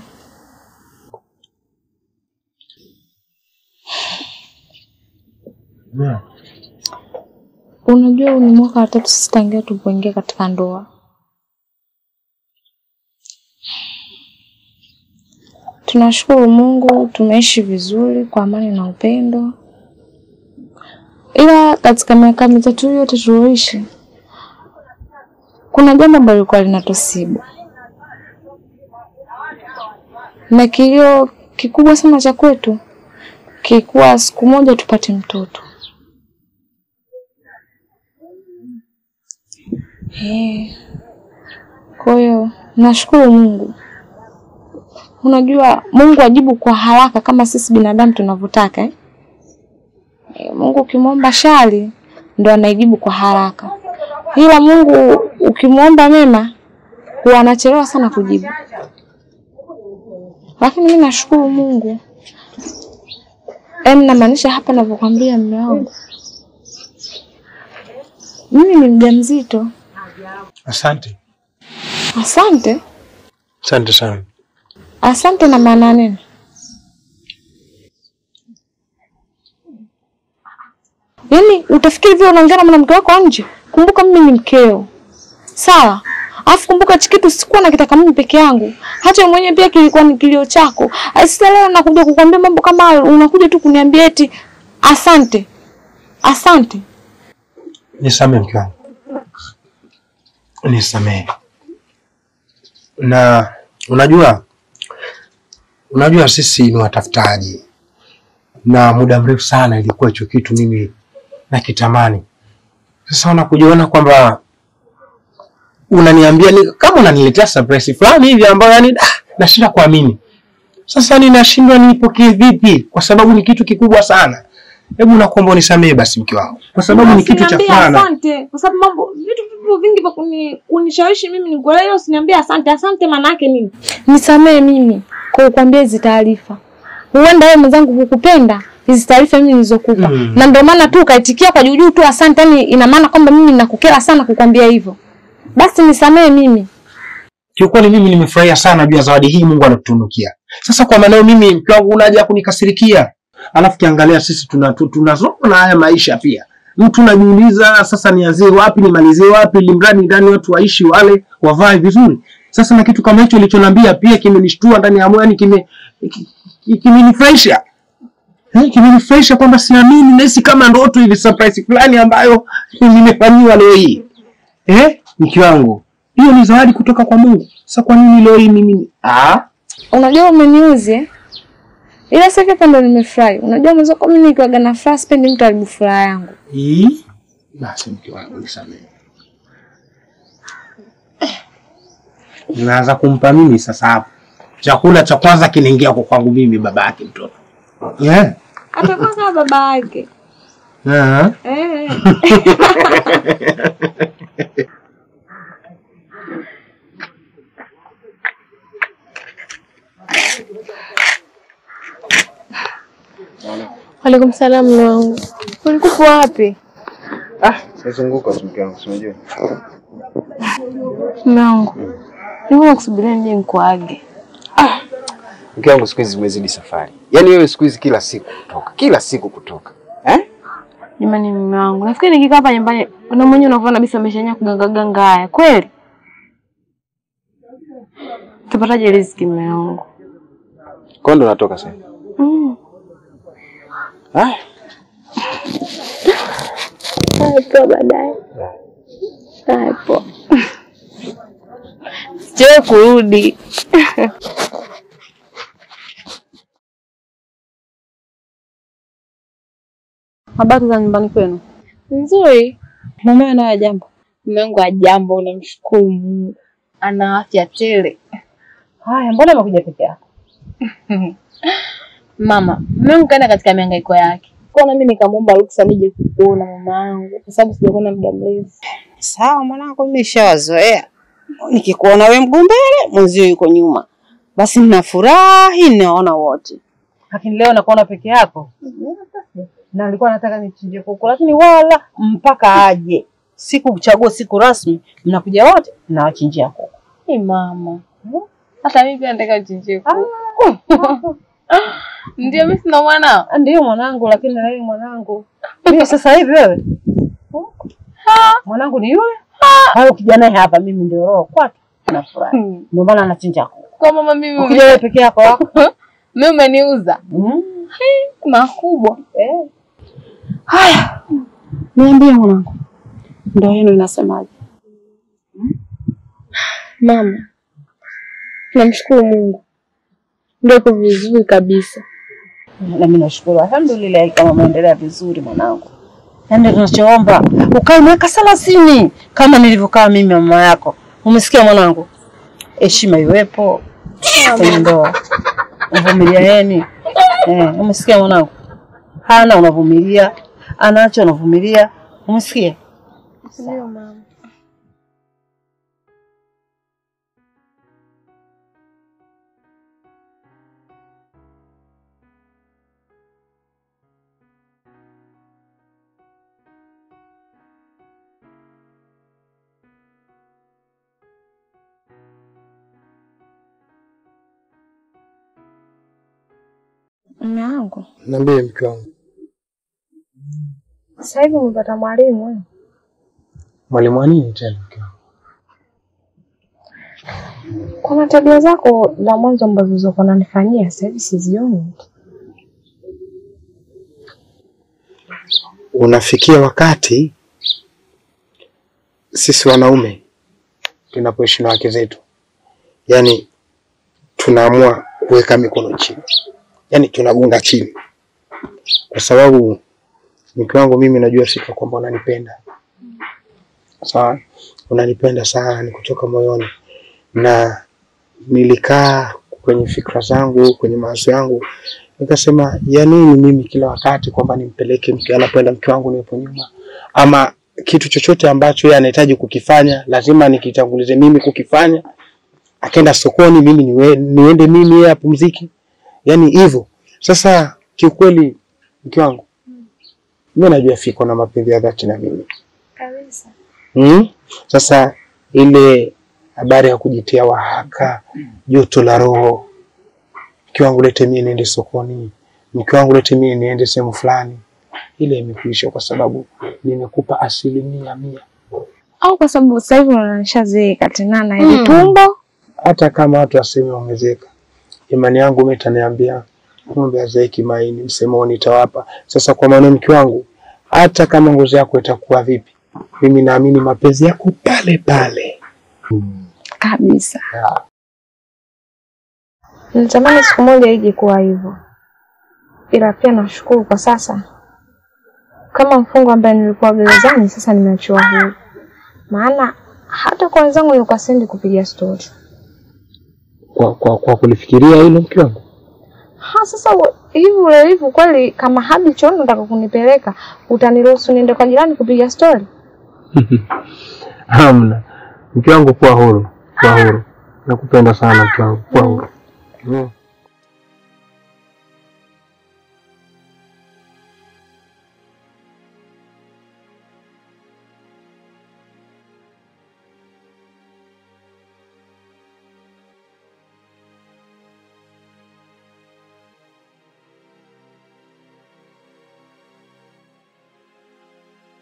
Naam. unajua huu ni mwaka wa tatu sisi tangia tulipoingia katika ndoa. Tunashukuru Mungu tumeishi vizuri kwa amani na upendo, ila katika miaka mitatu hiyo yote tulioishi, kuna jambo ambalo lilikuwa linatusibu na kilio kikubwa sana cha kwetu kilikuwa siku moja tupate mtoto. Eh. Kwa hiyo nashukuru Mungu. Unajua Mungu ajibu kwa haraka kama sisi binadamu tunavyotaka eh? Eh, Mungu ukimwomba shari ndo anaijibu kwa haraka, ila Mungu ukimwomba mema huwa anachelewa sana kujibu. Lakini mimi nashukuru Mungu. Yaani namaanisha hapa navyokwambia mume wangu, mimi ni mjamzito. Asante. Asante, Asante sana. asante na maana nini? Yaani utafikiri vile unaongea na mwanamke wako nje? Kumbuka mimi ni mkeo, sawa? Alafu kumbuka hichi kitu sikuwa nakitaka mimi peke yangu, hata wewe mwenyewe pia kilikuwa ni kilio chako. Sasa leo nakuja kukwambia mambo kama hayo, unakuja tu kuniambia eti asante, asante. Nisamehe mke wangu, nisamehe. Na unajua, unajua sisi ni watafutaji, na muda mrefu sana ilikuwa hicho kitu mimi nakitamani. Sasa unakujiona kwamba unaniambia ni, kama unaniletea surprise fulani hivi ambayo yani ah, nashinda kuamini. Sasa ninashindwa niipokee vipi, kwa sababu ni kitu kikubwa sana. Hebu nakuomba unisamehe basi mke wangu, kwa sababu ni kitu cha Usiniambie fana. Asante, kwa sababu mambo vitu vipo vingi vya kuni, kunishawishi mimi nikuelewe. Usiniambie asante. Asante maana yake nini? Nisamee mimi kwa kukwambia hizi taarifa. Huenda wewe mwenzangu hukupenda hizi taarifa mimi nilizokupa, Mm. na ndio maana tu ukaitikia kwa juujuu tu asante. Yani ina maana kwamba mimi nakukera sana kukwambia hivyo. Basi nisamee mimi. Kiukweli mimi nimefurahia sana juu ya zawadi hii Mungu anatutunukia. Sasa kwa maana mimi mke wangu unaja kunikasirikia. Alafu kiangalia sisi tuna tu- tunasoma na haya maisha pia. Mtu najiuliza sasa nianzie wapi nimalizie wapi ili mradi ndani watu waishi wale wavae vizuri. Sasa na kitu kama hicho ulichoniambia pia kimenishtua ndani ya moyo yani kime ki- ki- kimenifurahisha. Eh, kimenifurahisha kwamba siamini nahisi kama ndoto hivi surprise fulani ambayo nimefanyiwa leo hii. Eh, mke wangu. Hiyo ni zawadi kutoka kwa Mungu. Sasa kwa nini leo hii mimi? Ah, Unajua umeniuzi eh? Ila sasa hivi hapa ndo nimefurahi. Unajua mwanzo kwa mimi nikiwaga na furaha sipendi mtu haribu furaha yangu. hii basi mke wangu nisamehe. Naanza kumpa mimi sasa hapo. Chakula cha kwanza kinaingia kwa kwangu mimi baba yake mtoto. Yeah. Atakuwa kama baba yake. Ah. Eh. Waalaikum salaam mume wangu. Ulikuwa wapi? Ah, nazunguka tu mke wangu, si unajua. Mume wangu. Nilikuwa nakusubiria nije nikuage. Mke wangu siku hizi zimezidi safari. Yaani wewe siku hizi kila siku kutoka, kila siku kutoka. Eh? Jamani mume wangu, nafikiri nikikaa hapa nyumbani na mwenyewe unavyoona kabisa ameshanya kuganga ganga haya. Kweli? Tupataje riziki mume wangu? Kwa ndo natoka sasa. Mm. Haya. Hapo baadaye. Hapo. Sijawahi kurudi. Habari za nyumbani kwenu? Nzuri. Mumewe naye jambo. Mume wangu ajambo, unamshukuru Mungu. Ana afya tele. Haya, mbona umekuja peke yako? Mama, mume wangu kaenda katika mihangaiko yake. Kwa na mimi nikamwomba ruksa nije kukuona mama yangu kwa sababu sijakuona muda mrefu. Sawa mwanangu, mimi nishawazoea. Nikikuona we mguu mbele, mwenzio yuko nyuma, basi ninafurahi, naona wote. Lakini leo nakuona peke yako. Na alikuwa nataka nichinje kuku, lakini wala mpaka aje siku kuchagua siku rasmi, mnakuja wote nawachinjia kuku. Ni mama. Hata mimi pia nataka uchinjie kuku. Ndio mimi sina mwanao. Ndiyo mwanangu, lakini na yeye mwanangu. Mimi sasa hivi wewe mwanangu ni yule au kijana hapa, mimi ndio roho kwake, nafurahi ndio maana anachinja kuku. Kwa mama mimi Ukija wewe peke yako wako mimi umeniuza. mm. Makubwa. eh. Haya, niambie mwanangu, ndoa yenu inasemaje? Mama. Namshukuru Mungu. Ndio iko vizuri kabisa. Na mimi nashukuru, alhamdulillah, kama umeendelea vizuri mwanangu. Yaani tunachoomba ukae miaka thelathini kama nilivyokaa mimi mama yako. Umesikia mwanangu? Heshima iwepo kwenye ndoa, uvumilieni. Eh, umesikia mwanangu? Hana unavumilia, anacho unavumilia. Umesikia? Ndio mama. Mume wangu, Niambie mke wangu. Sasa hivi umepata mwalimu wewe? Mwalimu wa nini tena mke wangu? Kuna tabia zako za mwanzo ambazo zilizokuwa unanifanyia sasa hivi sizioni. Unafikia wakati sisi wanaume tunapoishi na wake zetu, yaani tunaamua kuweka mikono chini, yaani tunagunga chini, kwa sababu mke wangu, mimi najua sifa kwamba unanipenda sawa, unanipenda sana, ni kutoka moyoni, na nilikaa kwenye fikra zangu, kwenye mawazo yangu, nikasema ya nini mimi kila wakati kwamba nimpeleke mke anapoenda mke wangu niwepo nyuma, ama kitu chochote ambacho yeye anahitaji kukifanya lazima nikitangulize mimi kukifanya. Akaenda sokoni, mimi niwe, niende mimi, yeye apumzike, yani hivyo. Sasa kiukweli, mke wangu, mimi najua fiko na mapenzi ya dhati na mimi Kabisa. Mm? Sasa ile habari ya kujitia wahaka, joto la roho, mke wangu lete mie niende sokoni, mke wangu lete mie niende sehemu fulani, ile imekuisha kwa sababu nimekupa asilimia mia. Au kwa sababu sasa hivi unanishazeeka tena na ile tumbo. Hata kama watu waseme ongezeka, imani yangu mimi itaniambia ng'ombe hazeeki maini, msemo nitawapa. Sasa kwa maana mke wangu, hata kama ngozi yako itakuwa vipi, mimi naamini mapenzi yako pale pale. Kabisa. Ya. Natamani siku moja ije kuwa hivyo, ila pia nashukuru kwa sasa, kama mfungwa ambaye nilikuwa gerezani, sasa nimeachiwa huru, maana hata kwa wenzangu nilikuwa sendi kupiga stori. Kwa, kwa, kwa kulifikiria hilo mke wangu Ha, sasa u- hivi ulivyo kweli, kama hadi chooni unataka kunipeleka, utaniruhusu niende kwa jirani kupiga stori? Hamna. Mke wangu kuwa huru, kuwa huru. Nakupenda sana mke wangu, kuwa huru. Mm.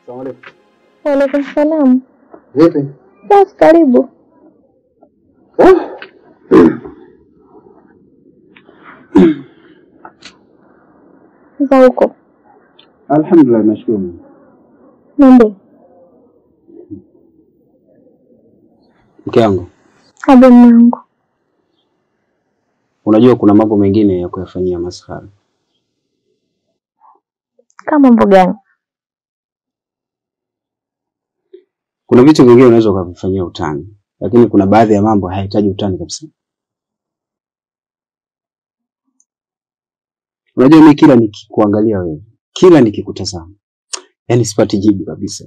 Waalaikum salaam. Vipi? Basi karibu. Za huko Alhamdulillah, nashukuru Mungu. niambie. Mke wangu, Abe mwanangu, unajua kuna mambo mengine ya kuyafanyia maskhara. kama mambo gani? Kuna vitu vingine unaweza ukavifanyia utani, lakini kuna baadhi ya mambo hayahitaji utani kabisa. Unajua, mimi kila nikikuangalia wewe, kila nikikutazama, yani sipati jibu kabisa.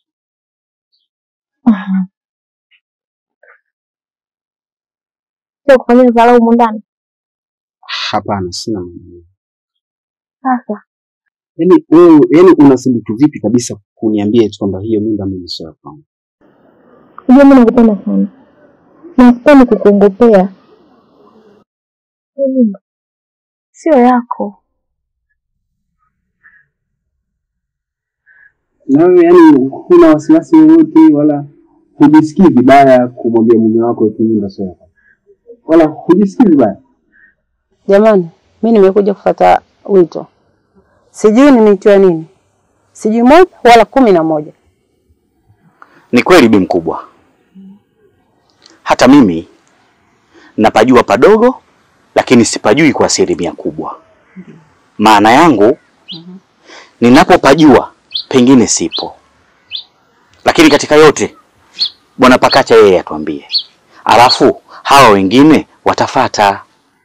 Sio kufanyia dharau humu ndani. Hapana, sina maana. Sasa Yaani wewe, yani unathubutu vipi kabisa kuniambia eti kwamba hiyo mimba mimi sio ya kwangu? unajua mimi nakupenda sana na sipendi kukuongopea. Hii mimba sio yako. Na wewe yani huna wasiwasi wowote wala hujisikii vibaya kumwambia mume wako eti mimba sio yako, wala hujisikii vibaya? Jamani, mi nimekuja kufuata wito, sijui nimeitiwa nini, sijui moja wala kumi na moja. Ni kweli bi mkubwa, hata mimi napajua padogo, lakini sipajui kwa asilimia kubwa. Maana yangu ninapopajua pengine sipo, lakini katika yote bwana Pakacha yeye atuambie, alafu hawa wengine watafata.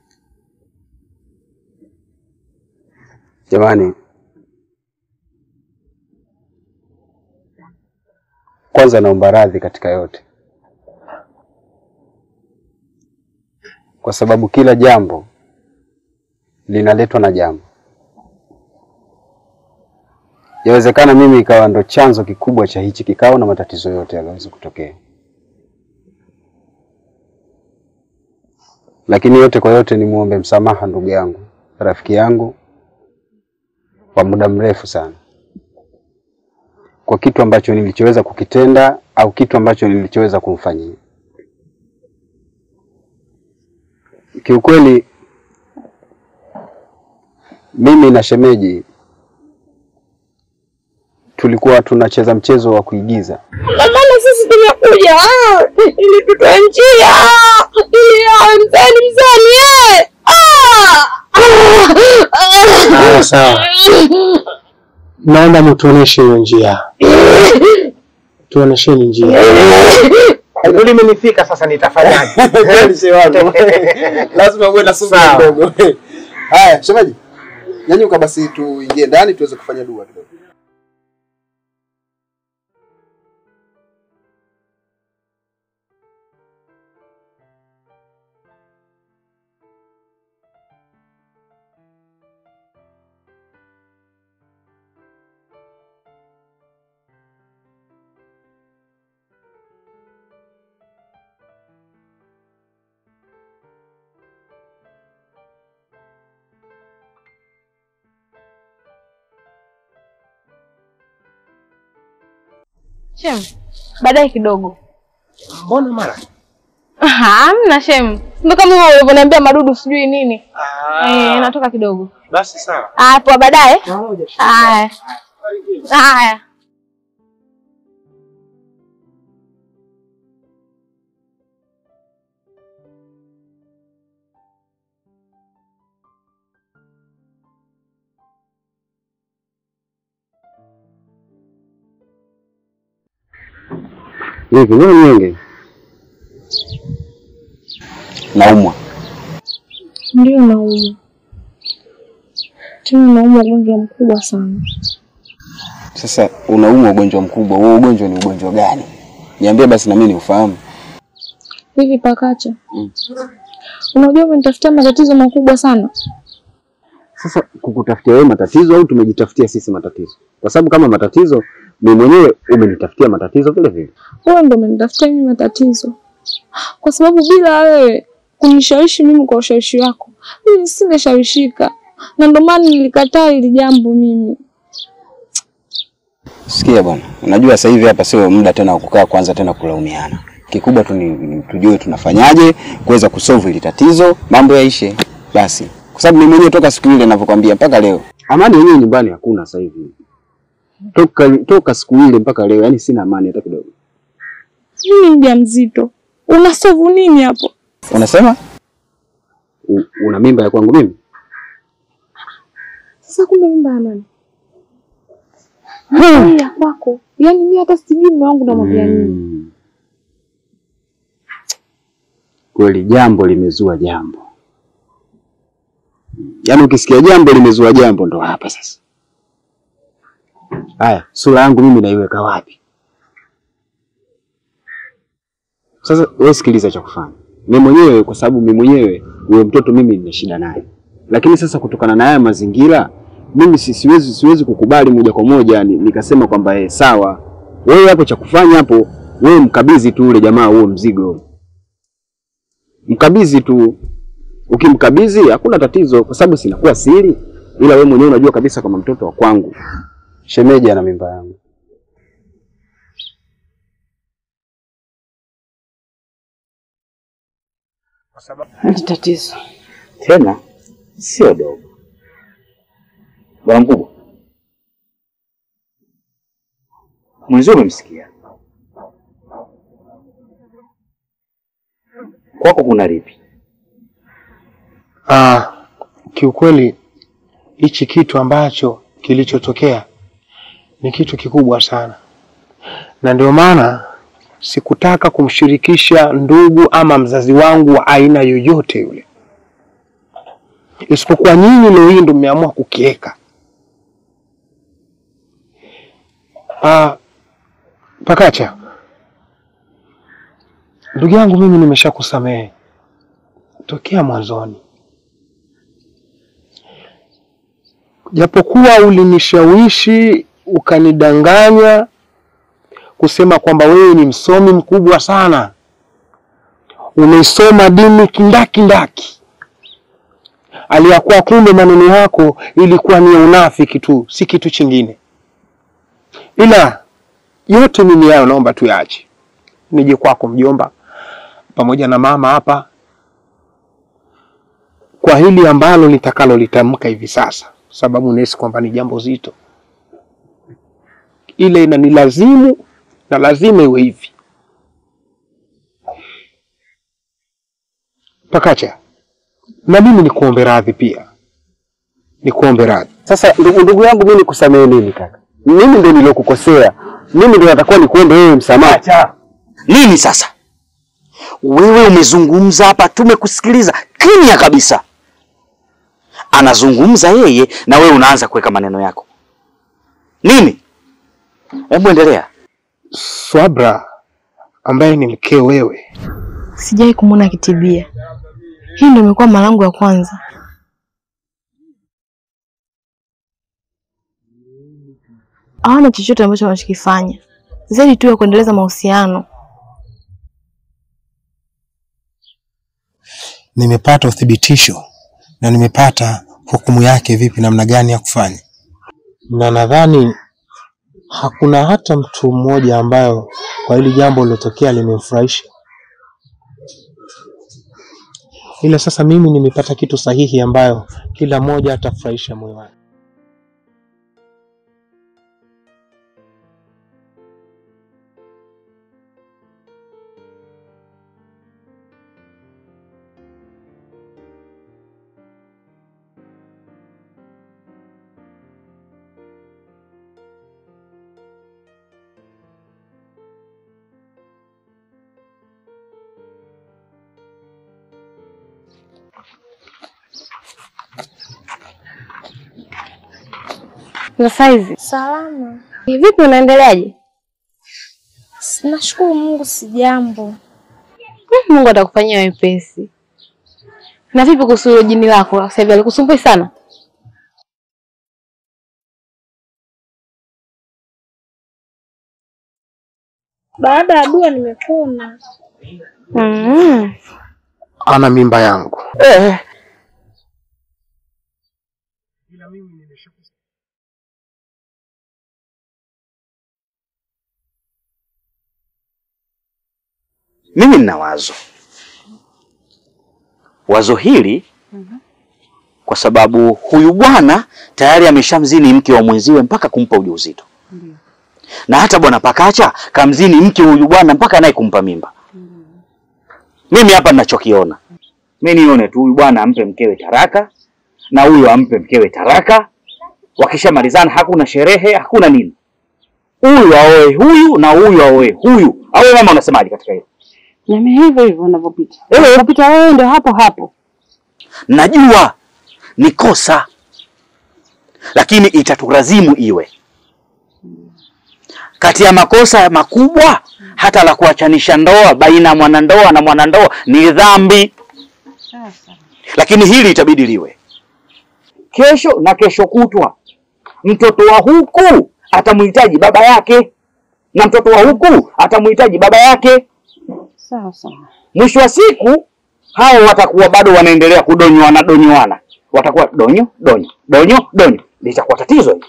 Jamani, kwanza naomba radhi katika yote, kwa sababu kila jambo linaletwa na jambo. Yawezekana mimi ikawa ndo chanzo kikubwa cha hichi kikao na matatizo yote yanaweza kutokea, lakini yote kwa yote nimwombe msamaha ndugu yangu, rafiki yangu kwa muda mrefu sana kwa kitu ambacho nilichoweza kukitenda au kitu ambacho nilichoweza kumfanyia. Kiukweli mimi na shemeji tulikuwa tunacheza mchezo wa kuigiza. Maana sisi tumekuja ah, ili tutoe njia ili awe mzani mzani eh. Ah! Haya, sawa. Naomba mtuoneshe hiyo njia, tuonesheni njia. Ndio limenifika sasa, nitafanyaje? Lazima uwe na subira Sawa. kidogo. Haya, shemeji, nyanyuka basi tuingie ndani tuweze kufanya dua kidogo. Shem, baadaye kidogo. Mbona mara? Hamna Shem, ndo kama hivyo ulivyoniambia madudu sijui nini. Eh, natoka kidogo. Basi sawa. Ah, poa baadaye. Haya. Haya. Vipi, wewe mnyonge? Naumwa. Ndio naumwa tena, naumwa ugonjwa mkubwa sana. Sasa unaumwa ugonjwa mkubwa, huo ugonjwa ni ugonjwa gani? Niambie basi na mimi niufahamu. Hivi Pakacha, unajua umenitafutia matatizo makubwa sana. Sasa kukutafutia wewe matatizo au tumejitafutia sisi matatizo? Kwa sababu kama matatizo, mimi mwenyewe umenitafutia matatizo vile vile. Wewe ndo umenitafutia mimi matatizo, kwa sababu bila wewe kunishawishi mimi kwa ushawishi wako, mimi singeshawishika, na ndo maana nilikataa hili jambo mimi. Sikia bwana, unajua sasa hivi hapa sio muda tena wa kukaa kwanza tena kulaumiana. Kikubwa tu ni, ni tujue tunafanyaje kuweza kusolve hili tatizo, mambo yaishe basi, kwa sababu mimi mwenyewe toka siku ile ninavyokwambia mpaka leo amani yenyewe nyumbani hakuna sasa hivi. Toka toka siku ile mpaka leo, yani sina amani hata kidogo. Mimi mjamzito. Unasovu nini hapo? Unasema U, una mimba ya kwangu mimi? Sasa kumbe mimba ya nani? Hii ya kwako. Yaani mimi hata sijui mume wangu namwambia nini. Mm. Kweli jambo limezua jambo, yaani ukisikia jambo limezua jambo ndo hapa sasa. Haya, sura yangu mimi naiweka wapi sasa? Wewe sikiliza cha kufanya, mimi mwenyewe, kwa sababu mimi mwenyewe huyo mtoto mimi nina shida naye, lakini sasa kutokana na haya mazingira mimi si- siwezi siwezi kukubali moja kwa moja ni- nikasema kwamba eh, sawa. Wewe hapo cha kufanya hapo, wewe mkabidhi tu ule jamaa huo mzigo, mkabidhi tu. Ukimkabidhi hakuna tatizo, kwa sababu sinakuwa siri, ila wewe mwenyewe unajua kabisa kama mtoto wa kwangu, shemeji ana mimba yangu. Hali tatizo. tena sio dogo. Bwana mkubwa, mwenzio umemsikia, kwako kuna lipi? Ah, kiukweli hichi kitu ambacho kilichotokea ni kitu kikubwa sana, na ndio maana sikutaka kumshirikisha ndugu ama mzazi wangu wa aina yoyote yule, isipokuwa nyinyi leo hii ndio mmeamua kukiweka. Ah, Pakacha, ndugu yangu, mimi nimeshakusamehe tokea mwanzoni, japokuwa ulinishawishi ukanidanganya kusema kwamba wewe ni msomi mkubwa sana, umeisoma dini kindakindaki, aliyakuwa kumbe maneno yako ilikuwa ni ya unafiki tu, si kitu chingine. Ila yote mimi hayo naomba tuyaache, nije kwako mjomba, pamoja na mama hapa kwa hili ambalo nitakalo litamka hivi sasa, sababu nahisi kwamba ni jambo zito, ile inanilazimu na lazima iwe hivi. Pakacha, na mimi nikuombe radhi pia, nikuombe radhi. Sasa ndugu, ndugu yangu mimi nikusamehe nini kaka? Mimi ndio nilokukosea, mimi ndio natakuwa nikuombe wewe msamaha. Nini sasa? Wewe umezungumza hapa, tumekusikiliza kimya kabisa. Anazungumza yeye na wewe unaanza kuweka maneno yako. Nini? Hebu endelea. Swabra ambaye ni mkeo wewe, Sijai kumwona akitibia. Hii ndio imekuwa mara yangu ya kwanza. Hawana chochote ambacho wanachokifanya zaidi tu ya kuendeleza mahusiano. nimepata uthibitisho na nimepata hukumu yake vipi, namna gani ya kufanya, na nadhani hakuna hata mtu mmoja ambayo kwa hili jambo lilotokea limemfurahisha, ila sasa mimi nimepata kitu sahihi ambayo kila mmoja atafurahisha moyo wake. Za saizi. Salama. Vipi unaendeleaje? Nashukuru Mungu si jambo. Mungu atakufanyia wepesi. Na vipi kuhusu hilo jini lako? Sasa hivi alikusumbui sana? Baada ya dua nimepona. Mm. Ana mimba yangu Eh, Mimi nina wazo. Wazo hili kwa sababu huyu bwana tayari ameshamzini mke wa mwenziwe mpaka kumpa ujauzito. Na hata bwana Pakacha kamzini mke huyu bwana mpaka naye kumpa mimba. Mimi hapa ninachokiona. Mimi nione tu huyu bwana ampe mkewe taraka na huyu ampe mkewe taraka. Wakishamalizana hakuna sherehe, hakuna nini. Huyu aoe huyu na huyu aoe huyu. Au mama unasemaje katika hilo? Nami hivyo hivyo unavyopita. Eh. Unapita wewe ndio hapo hapo. Najua ni kosa, lakini itatulazimu iwe kati ya makosa makubwa. Hata la kuachanisha ndoa baina ya mwanandoa na mwanandoa ni dhambi, lakini hili itabidi liwe kesho na kesho kutwa. Mtoto wa huku atamhitaji baba yake na mtoto wa huku atamhitaji baba yake. Sawa sawa. Mwisho wa siku hao watakuwa bado wanaendelea kudonywana donywana, watakuwa donyo donyo donyo donyo, litakuwa tatizo hili.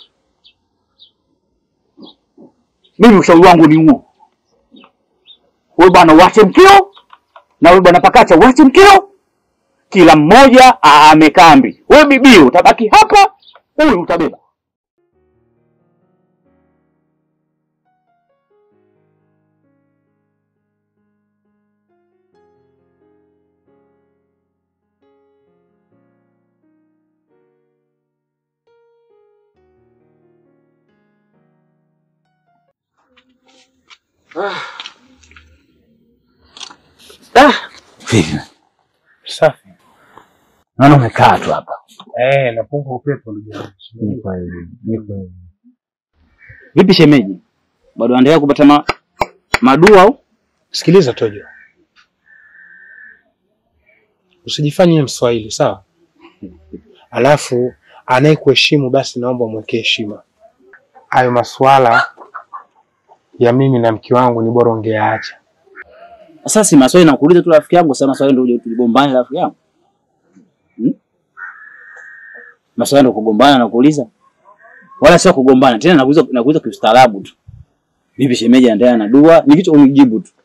Mimi ushauri wangu ni huo, wewe bwana uache mkeo na wewe bwana Pakacha uache mkeo, kila mmoja aame kambi. Wewe bibi utabaki hapa, huyu utabeba. Vipi? Safi. Naona umekaa tu hapa. Eh, napunga upepo ndugu yangu. Ni kweli, ni kweli. Vipi shemeji? Bado anaendelea kupata ma... madua au? Sikiliza Tojo, usijifanye Mswahili sawa. Alafu anayekuheshimu basi naomba umwekee heshima. Hayo masuala ya mimi na mke wangu ni bora ungeacha. Sasa si maswali nakuuliza tu rafiki yangu, sasa maswali ndio uje tuligombane rafiki yangu. Hmm? Maswali ndio kugombana na kuuliza. Wala sio kugombana, tena nakuuliza nakuuliza kiustaarabu tu. Vipi shemeji anaendelea na dua? Ni kitu unijibu tu.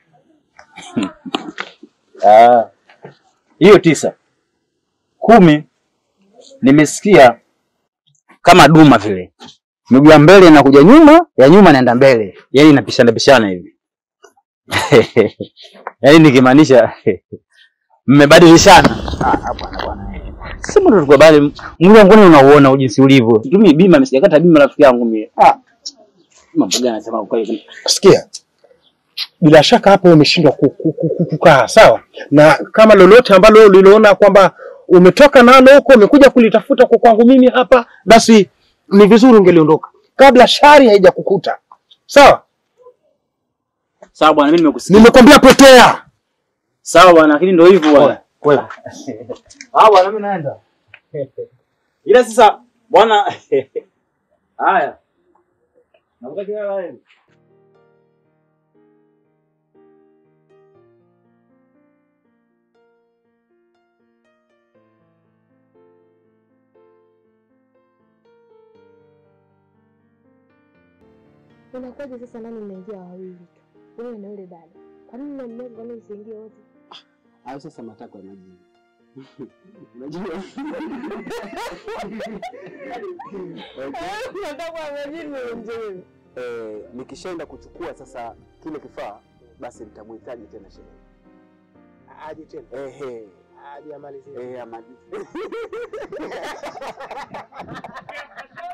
Ah. Hiyo tisa. Kumi nimesikia kama duma vile. Miguu ya mbele inakuja nyuma, ya nyuma inaenda mbele. Yaani inapishana pishana hivi. Yaani nikimaanisha mmebadilishana. Ah, bwana bwana. Sema ndo tulikuwa bali mwili wangu ni unauona jinsi ulivyo. Tumi bima msijakata bima rafiki yangu mimi. Ah. Mambo gani anasema kwa hiyo? Sikia, bila shaka hapo umeshindwa ku- ku- ku- ku- kukaa sawa, na kama lolote ambalo uliloona kwamba umetoka nalo huko umekuja kulitafuta kwa kwangu mimi hapa, basi ni vizuri ungeliondoka kabla shari haija kukuta. Sawa, Sawa bwana mimi nimekusikia. nimekwambia potea. Sawa bwana lakini ndio hivyo bwana. Wewe Ah bwana mimi naenda. Ila sasa bwana haya. Nakutakia heri. Unakuwaje sasa nani mnaingia wawili tu? Wewe na yule dada. Kwa nini mnamleta kwa nini usiingie wote? Hayo sasa matakwa ya majini. Unajua? Eh, nikishaenda kuchukua sasa kile kifaa basi nitamhitaji tena shemeji. aje tena, Ehe, aje amalizie. eh, ama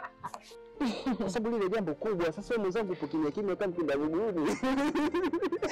kwa sababu lile jambo kubwa. Sasa wewe mwenzangu upo kimya kimya kama mpinda vuguvugu.